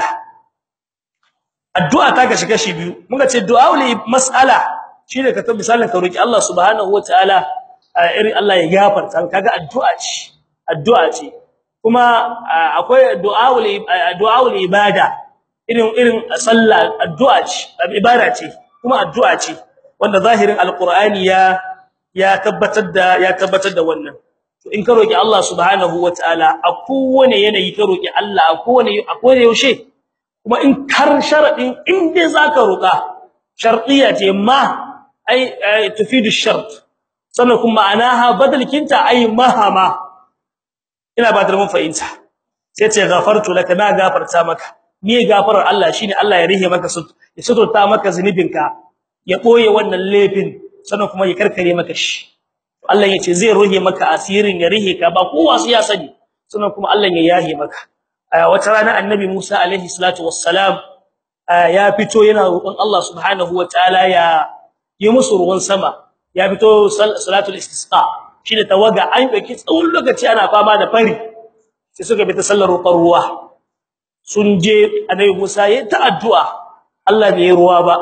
addu'a ta kashi kashi biyu muka ce du'aul mas'ala shine ka tabbata misalin ka roki Allah subhanahu wataala irin Allah ya gafarta kaga addu'a ce addu'a ce kuma akwai du'aul du'aul ibada irin irin sallah addu'a ce ibada ce kuma addu'a ce wanda zahirin alqur'ani ya ya tabbatar da ya tabbatar da wannan to in ka roki Allah subhanahu wataala a kowane yanayi ka roki Allah a kowane a kowane yaushe kuma in kar sharadin in dai zaka roka shartiya ce ma ai tufidu shart sannan kuma anaha badalkinta ai mahama ina ba da mun fahimta sai ce ghafartu laka na gafarta maka ni gafarar Allah shine Allah ya rihe maka ya suturta maka zunubinka ya boye wannan laifin sannan kuma ya karkare maka shi Allah yace zai ruhe maka asirin ya rihe ka ba kowa sai ya sani sannan kuma Allah ya yahe maka wata rana annabi Musa alaihi salatu wassalam ya fito yana roƙon Allah subhanahu wataala ya yi musu ruwan sama ya fito salatul istisqa shine tawaga an dauki tsawon lokaci ana fama da fari sai suka bi ta sallar roƙon ruwa sun je annabi Musa ya ta addu'a Allah bai ruwa ba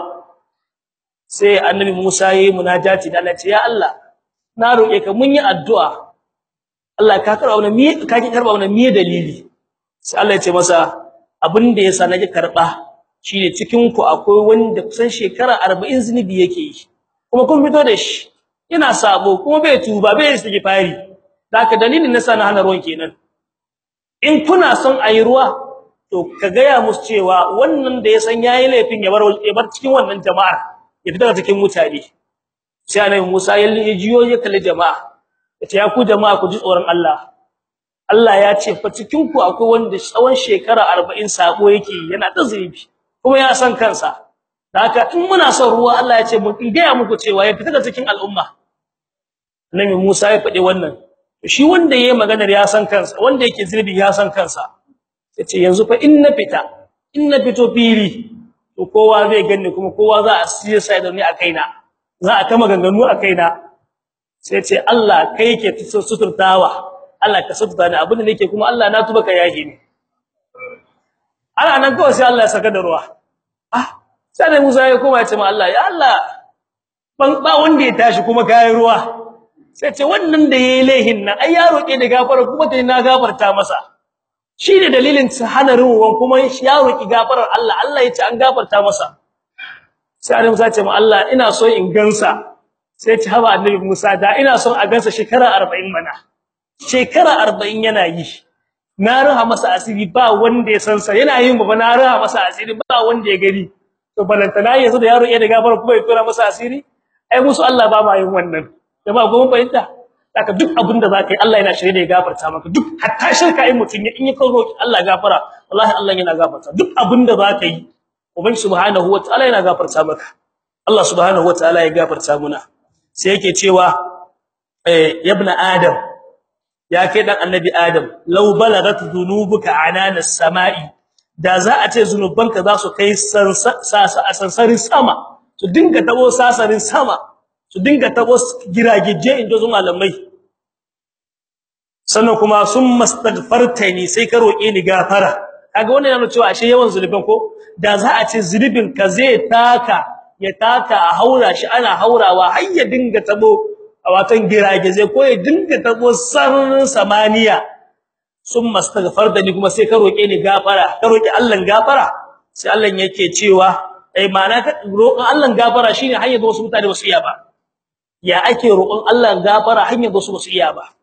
sai annabi Musa yayi munajati da Allah ce ya Allah na roƙe ka mun yi addu'a Allah ka karba wannan me ka ki karba wannan me dalili sai Allah ya ce masa abin da yasa nake karba shine cikin ku akwai wanda kusan shekara 40 zinubi yake yi kuma kun fito da shi yana sabo kuma bai tuba bai istighfari haka dalilin nasa na hana ruwan kenan in kuna son ayi ruwa to ka gaya musu cewa wannan da ya san yayi laifin ya bar ya bar cikin wannan jama'ar ya fita cikin mutane sai annabi Musa ya jiyo ya kalli jama'a yace ya ku jama'a ku ji tsoron Allah Allah ya ce fa cikin ku akwai wanda tsawon shekara 40 sabo yake yana da zunubi kuma ya san kansa haka in muna son ruwa Allah ya ce mu gaya muku cewa ya fita cikin al'umma annabi Musa ya faɗi wannan shi wanda yayi maganar ya san kansa wanda yake zunubi ya san kansa yace yanzu fa in na fita in na fito fili to kowa zai ganni kuma kowa za a siye sai da ni a kaina za a kama ganganu a kaina sai ce Allah kai yake suturtawa Allah ka suturta ni abin da nake kuma Allah na tuba ka yahi ni ana nan kawai sai Allah ya saka da ruwa ah sai da Musa ya koma ya ce ma Allah ya Allah ban ba wanda ya tashi kuma kai ruwa sai ce wannan da yayi laihin nan ai ya roke da gafara kuma dai na gafarta masa shine dalilin sa hana ruwan kuma ya roki gafarar Allah Allah ya ce an gafarta masa sai Annabi Musa ce mu Allah ina so in gansa sai ce haba Annabi Musa da ina son a gansa shekara 40 mana shekara 40 yana yi na raha masa asiri ba wanda ya san sa yana yin ba na raha masa asiri ba wanda ya gani to balantana yanzu da yaro ya da gafara kuma ya tura masa asiri ai musu Allah ba ma yin wannan jama'a goma fahimta haka duk abin da zaka yi Allah yana shirye da ya gafarta maka duk hatta shirka in mutun in ya kawo Allah gafara wallahi Allah yana gafarta duk abin da zaka yi ubangi subhanahu wataala yana gafarta maka Allah subhanahu wataala ya gafarta muna sai yake cewa eh ibna adam ya kai dan annabi adam law balagat dhunubuka anana samai da za a ce zunubanka za su kai sansarin sama su dinga tabo sasarin sama su dinga tabo giragije inda zu malamai sannan kuma sun mastaghfartani sai ka roke ni gafara kaga wannan yana cewa ashe yawan zulubin ko da za a ce zulubin ka zai taka ya taka a haura shi ana haurawa har ya dinga tabo a watan giragije ko ya dinga tabo sararin samaniya sun mastaghfartani kuma sai ka roke ni gafara ka roki Allah gafara sai Allah yake cewa ai ma'ana ka roƙon Allah gafara shine hanyar da wasu mutane ba su iya ba ya ake roƙon Allah gafara hanyar da wasu ba su iya ba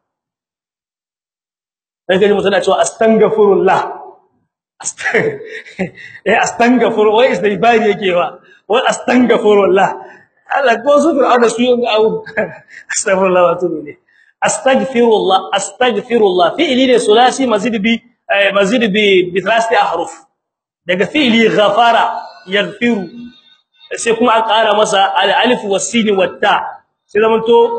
daga ji mutuna cewa astaghfirullah eh astaghfir wai istighfari yake wa wai astaghfirullah Allah ko su fir'auna su yin abu astaghfirullah wa tubu ne astaghfirullah astaghfirullah fi'li ne sulasi mazid bi mazid bi bi thalathati ahruf daga fi'li ghafara yaghfiru sai kuma an ƙara masa al-alif was-sin wat-ta sai zamanto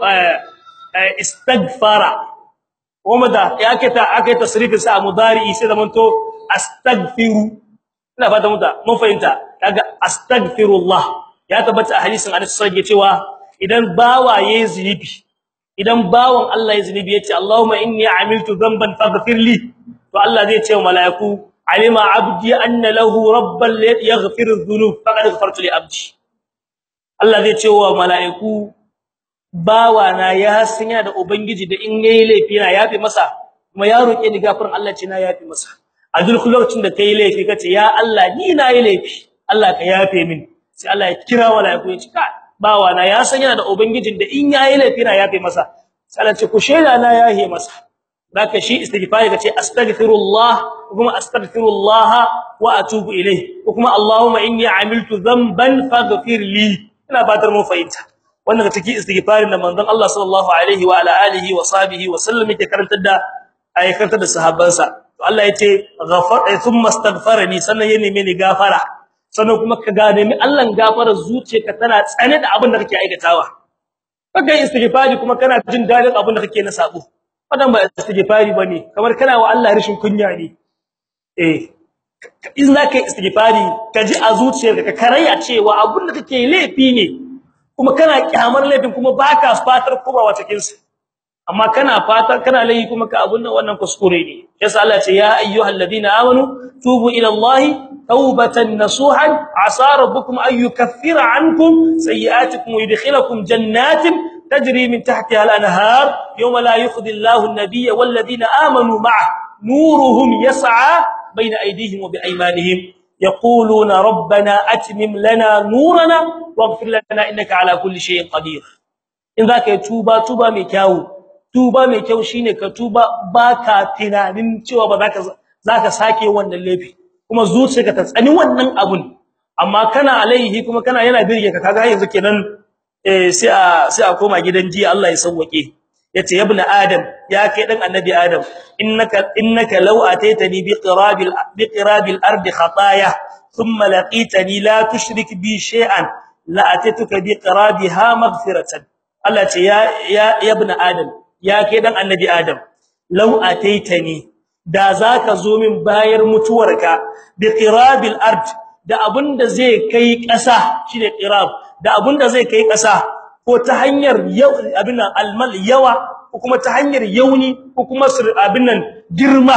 istaghfara kuma da yake ta aka tasrifin sa mudari sai zamanto astaghfiru ina fata muta mun fahimta kaga astaghfirullah ya tabbata a hadisin Anas sai cewa idan bawa yayi zinubi idan bawan Allah yayi zinubi yace Allahumma inni amiltu dhanban faghfir li to Allah zai ce wa malaiku alima abdi anna lahu rabban yaghfiru dhunub faqad ghafartu li abdi Allah zai ce wa malaiku bawa na ya sanya da ubangiji da in yayi laifi na yafi masa kuma ya roke ni gafarin Allah ce na yafi masa a duk lokacin da kai laifi kace ya Allah ni na yi laifi Allah ka yafe min sai Allah ya kira malaiku ya ce ka bawa na ya sanya da ubangijin da in yayi laifi na yafi masa sai Allah ce ku shela na yahe masa zaka shi istighfari kace astaghfirullah kuma astaghfirullah wa atubu ilayh kuma Allahumma inni amiltu dhanban faghfir li ina fatar mun fahimta wannan ga cikin istighfarin da manzon Allah sallallahu alaihi wa ala alihi wa sahbihi wa sallam yake karantar da ayyakantar da sahabbansa to Allah yace ghafar thumma astaghfarani sannan ya neme ni gafara sannan kuma ka ga nemi Allah gafara zuciyarka tana tsane da abin da kake aikatawa kaga istighfari kuma kana jin dadin abin da kake na sabo wannan ba istighfari bane kamar kana wa Allah rishin kunya ne eh in zaka yi istighfari ka ji a zuciyarka ka karaya cewa abin da kake laifi ne kuma kana kyamar laifin kuma baka fatar komawa cikin sa amma kana fatar kana laifi kuma ka abun nan wannan kuskure ne yasa Allah ce ya ayyuhalladhina amanu tubu ila Allah tawbatan nasuhan asa rabbukum an yukaffira ankum sayi'atikum wa yudkhilakum jannatin tajri min tahtiha al-anhar yawma la yukhzi Allahu an-nabiyya wal ladina amanu ma'ah nuruhum yas'a bayna aydihim wa bi aymanihim يقولون ربنا اتمم لنا نورنا واغفر لنا انك على كل شيء قدير in zaka yi tuba tuba mai kyau tuba mai kyau shine ka tuba baka tunanin cewa ba zaka zaka sake wannan laifi kuma zuciyarka ta tsani wannan abun amma kana alaihi kuma kana yana birge ka kaga yanzu kenan eh sai a sai a koma gidan jiya Allah ya sauwake yace ya ibn adam ya kai dan annabi adam innaka innaka law ataitani bi qirabil bi qirabil ard khataaya thumma laqitani la tushrik bi shay'an la ataituka bi qirabiha maghfiratan Allah ce ya ya ibn adam ya kai dan annabi adam law ataitani da zaka zo min bayar mutuwarka bi qirabil ard da abunda zai kai ƙasa shine qirab da abunda zai kai ƙasa ko ta hanyar abin nan almal yawa ko kuma ta hanyar yauni ko kuma abin nan girma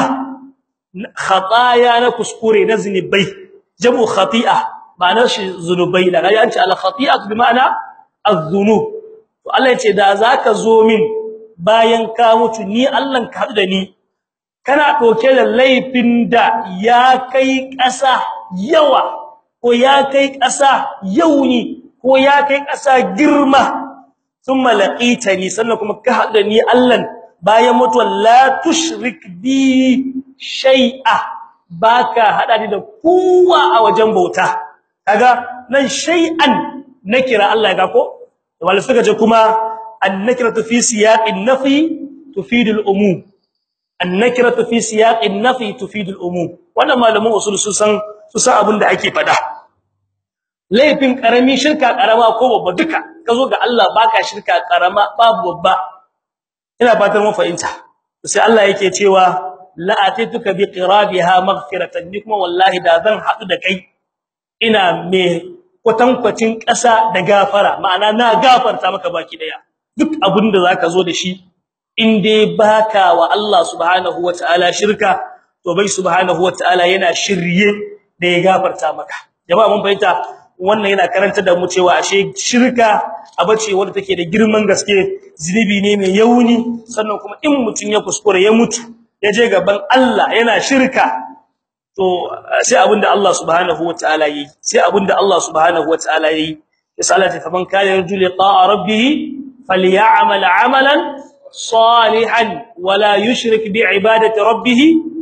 khataya na kuskure na zinubai jamu khati'a ma'anar shi zunubai da ga yanci al khati'a bi ma'ana az-zunub to Allah yace da zaka zo min bayan ka mutu ni Allah ka hadu da ni kana doke da laifin da ya kai ƙasa yawa ko ya kai ƙasa yauni ko ya kai ƙasa girma thumma laqitani sannan kuma ka hadu da ni Allah bayan mutuwa la tushrik bi shay'a baka hada ni da kowa a wajen bauta kaga nan shay'an nakira Allah ya ga ko wala suka ce kuma an-nakiratu fi siyaqin nafi tufidu al-umum an-nakiratu fi siyaqin nafi tufidu al-umum wannan malamin usul su san su san abin da ake fada laifin karami shirka karama ko babba duka kazo ga Allah baka shirka karama babu babba ina fatar mun fahimta sai Allah yake cewa la atituka bi qirabiha maghfiratan ni kuma wallahi da zan hadu da kai ina me kwatankwacin ƙasa da gafara ma'ana na gafarta maka baki daya duk abinda zaka zo da shi in dai baka wa Allah subhanahu wataala shirka to bai subhanahu wataala yana shirye da ya gafarta maka jama'a mun fahimta wannan yana karanta da mu cewa ashe shirka abace wanda take da girman gaske zinubi ne mai yauni sannan kuma in mutun ya kuskure ya mutu ya je gaban Allah yana shirka to sai abinda Allah subhanahu wataala yi sai abinda Allah subhanahu wataala yi salati faman kana yarju liqa'a rabbih falyamal 'amalan salihan wala yushrik bi'ibadati rabbih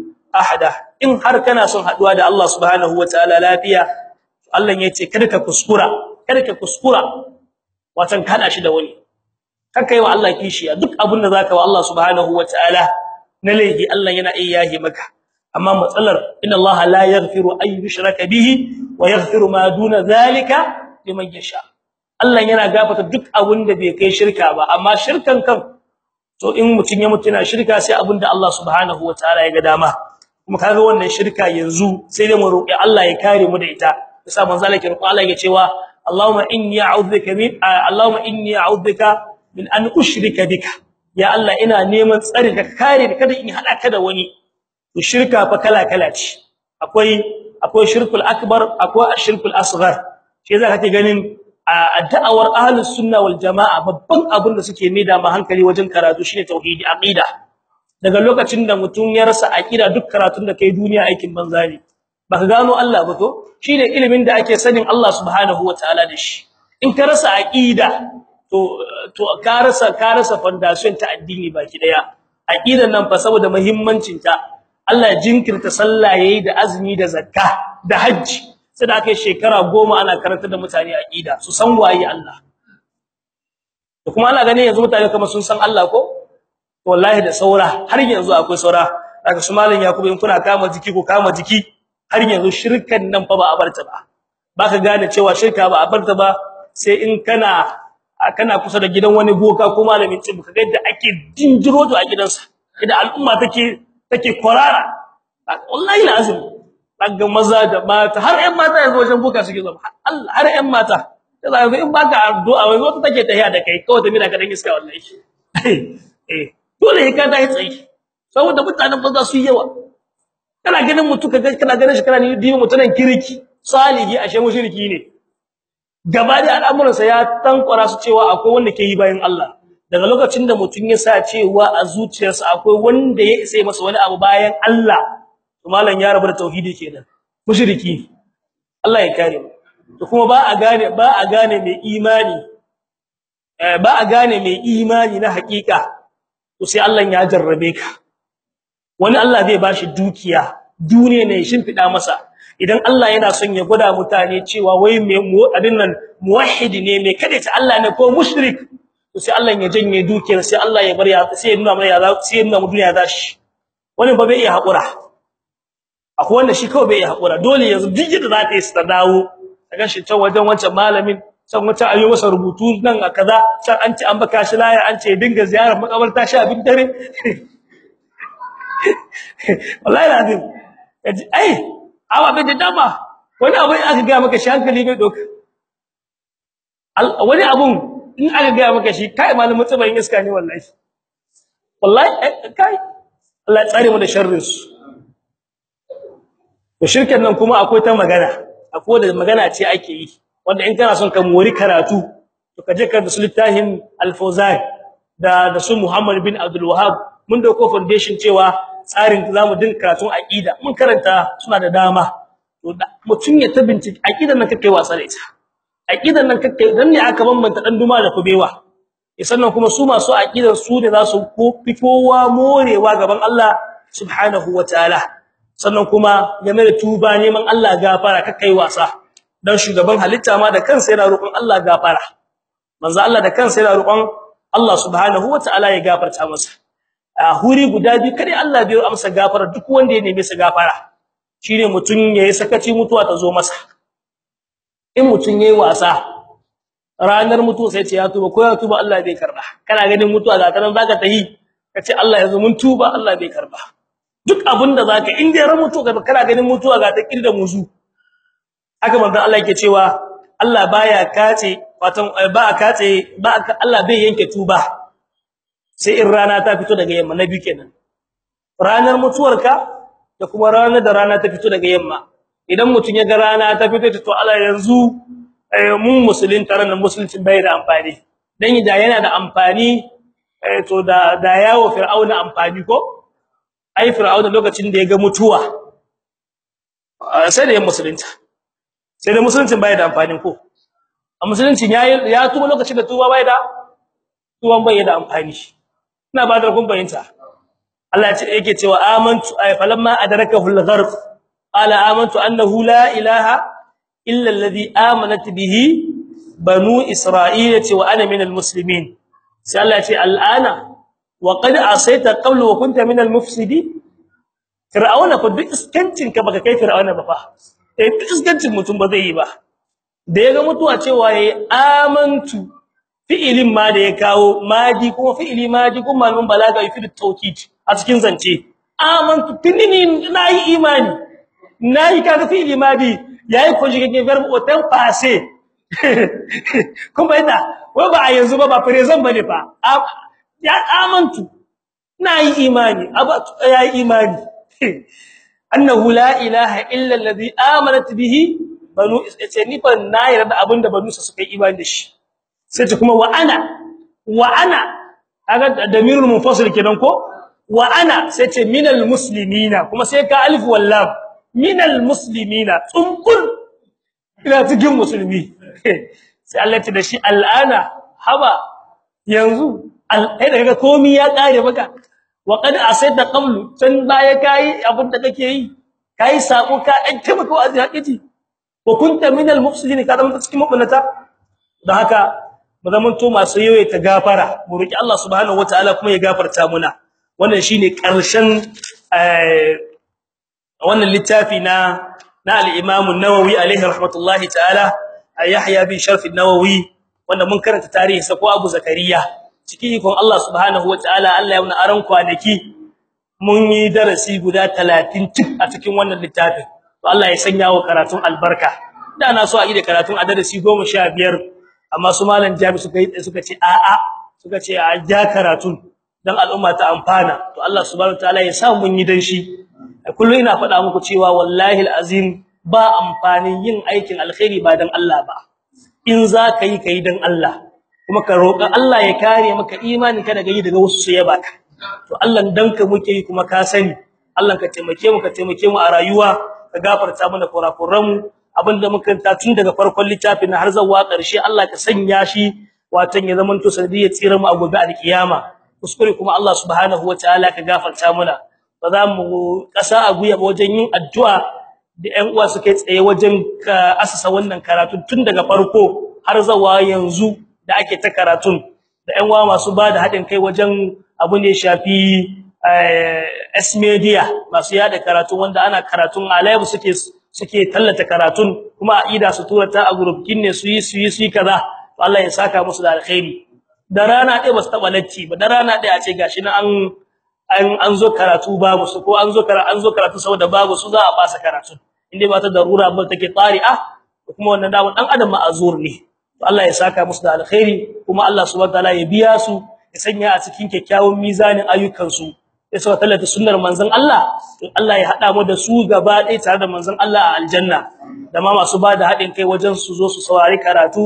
ahada in har kana son haduwa da Allah subhanahu wataala lafiya Allah yace kada ka kuskura kada ka kuskura watan kana shi da wani kaka yi wa Allah kishiya duk abinda zaka wa Allah subhanahu wataala na laifi Allah yana iya yahi maka amma matsalar inna Allah la yaghfiru ay yushraka bihi wa yaghfiru ma duna zalika liman yasha Allah yana gafarta duk abinda bai kai shirka ba amma shirkan kan to in mutun ya mutuna shirka sai abinda Allah subhanahu wataala ya ga dama kuma kaga wannan shirka yanzu sai dai mu roki Allah ya kare mu da ita yasa manzo Allah ya roki Allah ya cewa Allahumma inni a'udhuka min Allahumma inni a'udhuka min an ushrika bika ya Allah ina neman tsari ka kare ni kada in hada ka da wani to shirka fa kala kala ce akwai akwai shirkul akbar akwai ashirkul asghar shi yasa kake ganin a da'awar ahlus sunna wal jamaa babban abin da suke maida ma hankali wajen karatu shine tauhidi aqida daga lokacin da mutum ya rasa aqida duk karatun da kai duniya aikin banza ne baka gano Allah ba to shine ilimin da ake sanin Allah subhanahu wataala da shi in ka rasa aqida to to ka rasa ka rasa foundation ta addini baki daya aqidan nan fa saboda muhimmancin ta Allah jinkirta sallah yayi da azumi da zakka da haji sai da kai shekara 10 ana karanta da mutane aqida su san waye Allah to kuma ana gane yanzu mutane kamar sun san Allah ko wallahi da saura har yanzu akwai saura daga su malam yakubu in kuna kama jiki ko kama jiki har yanzu shirkan nan fa ba a barta ba baka gane cewa shirka ba a barta ba sai in kana kana kusa da gidan wani boka ko malamin tsibu kaga yadda ake jinjiro to a gidansa idan al'umma take take kwarara wallahi lazim daga maza da mata har ƴan mata yanzu wajen boka suke zama Allah har ƴan mata kaza yanzu in baka addu'a wai wata take tahiya da kai kawai ta mina ka dan iska wallahi eh dole ka dai tsayi saboda mutanen banza su yawa kana ganin mutu kaga kana ganin shi kana ni dibi mutunan kirki salihi ashe mushriki ne gaba da al'amuran sa ya tankwara su cewa akwai wanda ke yi bayan Allah daga lokacin da mutun ya sa cewa a zuciyarsa akwai wanda ya isa masa wani abu bayan Allah to malam ya rabu da tauhidi kenan mushriki Allah ya kare mu to kuma ba a gane ba a gane mai imani eh ba a gane mai imani na hakika to sai Allah ya jarrabe ka wani Allah zai bashi dukiya duniya ne shimfida masa idan Allah yana son ya gwada mutane cewa wai me abin nan muwahhid ne me kada ta Allah ne ko mushrik to sai Allah ya janye dukiyar sai Allah ya bar ya sai ya nuna mana ya sai ya nuna mu duniya zashi wani ba bai iya hakura akwai wanda shi kawai bai iya hakura dole yanzu duk yadda za ta yi su ta dawo daga shi can wajen wancan malamin can wata ayo masa rubutu nan a kaza can an ce an baka shi laya an ce dinga ziyarar makabarta shi abin dare wallahi lazim yaji ai awa bai da dama wani abu in aka ga maka shi hankali bai doka wani abun in aka ga maka shi kai malamin tsibayin iska ne wallahi wallahi kai Allah ya tsare mu da sharrin su to shirkan nan kuma akwai ta magana akwai da magana ce ake yi wanda in kana son ka mori karatu to kaje ka da littafin al-fawzan da da su Muhammad bin Abdul Wahhab mun dauko foundation cewa tsarin zamu din karatun aqida mun karanta suna da dama to mutun ya ta bincike aqidan nan kake wasa da ita aqidan nan kake dan ne aka bambanta dan duma da kubewa sannan kuma su masu aqidan su ne za su fi kowa morewa gaban Allah subhanahu wataala sannan kuma game da tuba neman Allah gafara kai wasa dan shugaban halitta ma da kansa yana roƙon Allah gafara manzo Allah da kansa yana roƙon Allah subhanahu wataala ya gafarta masa a huri guda biyu kare Allah bai amsa gafara duk wanda ya neme sa gafara shine mutun yayi sakaci mutuwa ta zo masa in mutun yayi wasa ranar mutuwa sai ce ya tuba ko ya tuba Allah bai karba kana ganin mutuwa ga tanan zaka tahi kace Allah yanzu mun tuba Allah bai karba duk abinda zaka in dai ran mutuwa kana ganin mutuwa ga ta kirda musu haka manzo Allah yake cewa Allah baya kace watan ba kace ba Allah bai yanke tuba sai in rana ta fito daga yamma nabi kenan ranar mutuwarka da kuma ranar da rana ta fito daga yamma idan mutun ya ga rana ta fito to Allah yanzu mun musulmin taran musuluncin bai da amfani dan da yana da amfani to da da yawo fir'auna amfani ko ai fir'auna lokacin da ya ga mutuwa sai da ya musulunta sai da musuluncin bai da amfani ko a musuluncin ya ya tuba lokacin da tuba bai da tuban bai da amfani ina ba da kun bayinta Allah ya ce yake cewa amantu ay falamma adrakahu al-gharq qala amantu annahu la ilaha illa alladhi amanat bihi banu isra'ila wa ana min al-muslimin sai Allah ya ce al'ana wa qad asayta qablu wa kunta min al-mufsidin fir'auna fa duk iskancin ka baka kai fir'auna ba fa eh duk iskancin mutum ba zai yi ba da yaga mutuwa cewa yayi amantu fi'ilin ma da ya kawo madi kuma fi'ili madi kuma malamin balaga yufi tawkid a cikin zance amantu tinini nayi imani nayi kaga fi'ili madi yayi ko shige verb au temps passé kuma ina wai ba a yanzu ba ba present bane fa ya amantu nayi imani aba yayi imani annahu la ilaha illa alladhi amanat bihi banu ni fa na yarda abinda banu su suka yi imani da shi sai ta kuma wa ana wa ana kaga damirul munfasil kenan ko wa ana sai ce minal muslimina kuma sai ka alif wal lam minal muslimina tsunkul ina cikin musulmi sai Allah ya da shi al'ana haba yanzu ai daga komai ya kare maka wa qad asayta qablu san baya kai abin da kake yi kai sako ka dan taimaka wa azhaqiti wa kunta minal mufsidin ka zama cikin mabunata dan haka mu zamanto masu yoye ta gafara mu roki Allah subhanahu wataala kuma ya gafarta muna wannan shine karshen wannan littafi na na al-Imam an-Nawawi alaihi rahmatullahi ta'ala Yahya bin Sharf an-Nawawi wanda mun karanta tarihi sa ko Abu Zakariya cikin ikon Allah subhanahu wataala Allah ya wuna aran kwanaki mun yi darasi guda 30 cik a cikin wannan littafin to Allah ya sanya wa karatun albarka da na so a yi da karatun a darasi 15 amma su malam Jami suka yi suka ce a'a suka ce a ja karatun dan al'umma ta amfana to Allah subhanahu wataala ya sa mun yi dan shi kullu ina faɗa muku cewa wallahi alazim ba amfanin yin aikin alkhairi ba dan Allah ba in za ka yi kai dan Allah kuma ka roƙa Allah ya kare maka imanin ka daga yi daga wasu su yaba ka to Allah dan ka muke yi kuma ka sani Allah ka taimake mu ka taimake mu a rayuwa ka gafarta mana kurakuran mu abinda muka ta tun daga farkon littafin har zuwa ƙarshe Allah ka sanya shi watan ya zamanto sanadiyar tsira mu a gobe alkiyama kuskure kuma Allah subhanahu wataala ka gafarta mana ba za mu kasa a guya wajen yin addu'a da ƴan uwa suke tsaye wajen asasa wannan karatu tun daga farko har zuwa yanzu da ake ta karatun da ƴan uwa masu bada hadin kai wajen abu ne shafi S media masu yada karatu wanda ana karatun a live suke suke tallata karatun kuma aida su tura ta a group kinne su yi su yi su kaza to Allah ya saka musu da alkhairi da rana ɗaya ba su taba latti ba da rana ɗaya a ce gashi na an an an zo karatu babu su ko an zo karatu an zo karatu saboda babu su za a fasa karatu inda ba ta darura ba take tsari'a kuma wannan dawo dan adam ma'azur ne to Allah ya saka musu da alkhairi kuma Allah subhanahu wataala ya biya su ya sanya a cikin kyakkyawan mizanin ayyukan su ya saka tallata sunnar manzon Allah to Allah ya hada mu da su gaba ɗaya tare da manzon Allah a aljanna da ma masu bada hadin kai wajen su zo su saurari karatu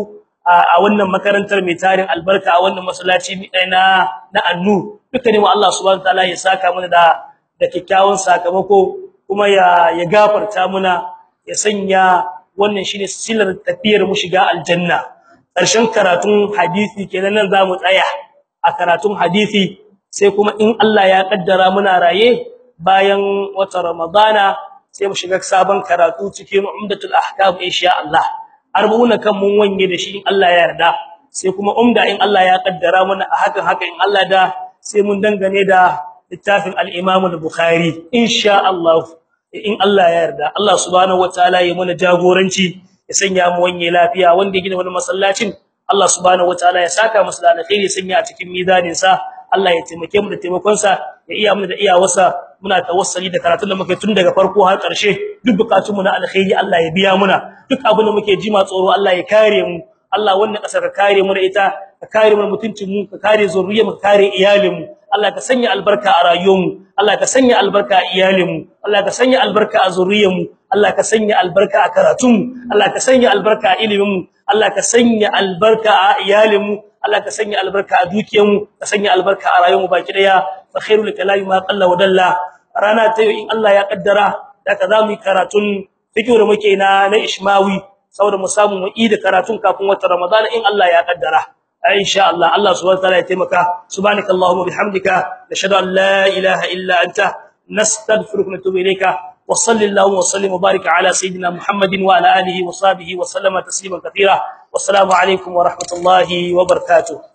a wannan makarantar mai tarin albarka a wannan masallaci na na annu dukkanin mu Allah subhanahu wataala ya saka mana da da kikkiawan sakamako kuma ya ya gafarta muna ya sanya wannan shine silar tafiyar mu shiga aljanna karshen karatun hadisi kenan nan zamu tsaya a karatun hadisi sai kuma in Allah ya kaddara muna raye bayan wata ramadana sai mu shiga sabon karatu cikin umdatul ahkam insha Allah arbuna kan mun wanye da shi in Allah ya yarda sai kuma umda in Allah ya kaddara mana a hakan haka in Allah da sai mun dangane da littafin al-Imam al-Bukhari insha Allah in Allah ya yarda Allah subhanahu wataala ya mana jagoranci ya sanya mu wanye lafiya wanda ya gina wani masallacin Allah subhanahu wataala ya saka masa da alkhairi sanya a cikin mizanin sa Allah ya taimake mu da taimakon sa ya iya mu da iyawarsa muna tawassuli da karatun da muke tun daga farko har ƙarshe duk bukatun mu na alkhairi Allah ya biya muna duk abin da muke jima tsoro Allah ya kare mu Allah wannan kasar ka kare mu da ita ka kare mu mutuncin mu ka kare zuriyar mu ka kare iyalin mu Allah ka sanya albarka a rayuwar mu Allah ka sanya albarka a iyalin mu Allah ka sanya albarka a zuriyar mu Allah ka sanya albarka a karatun mu Allah ka sanya albarka a ilimin mu Allah ka sanya albarka a iyalin mu Allah ka sanya albarka a dukiyar mu ka sanya albarka a rayuwar mu baki daya fa khairul kalami ma qalla wa dalla rana ta in Allah ya kaddara daga zamu yi karatun fiqh da muke na na ishmawi saboda mu samu mu yi da karatun kafin watan ramadan in Allah ya kaddara insha Allah Allah subhanahu wa ta'ala ya taimaka subhanakallahumma bihamdika nashhadu an la ilaha illa anta nastaghfiruka wa natubu ilayka وصلى الله وسلم وبارك على سيدنا محمد وعلى اله وصحبه وسلم تسليما كثيرا والسلام عليكم ورحمه الله وبركاته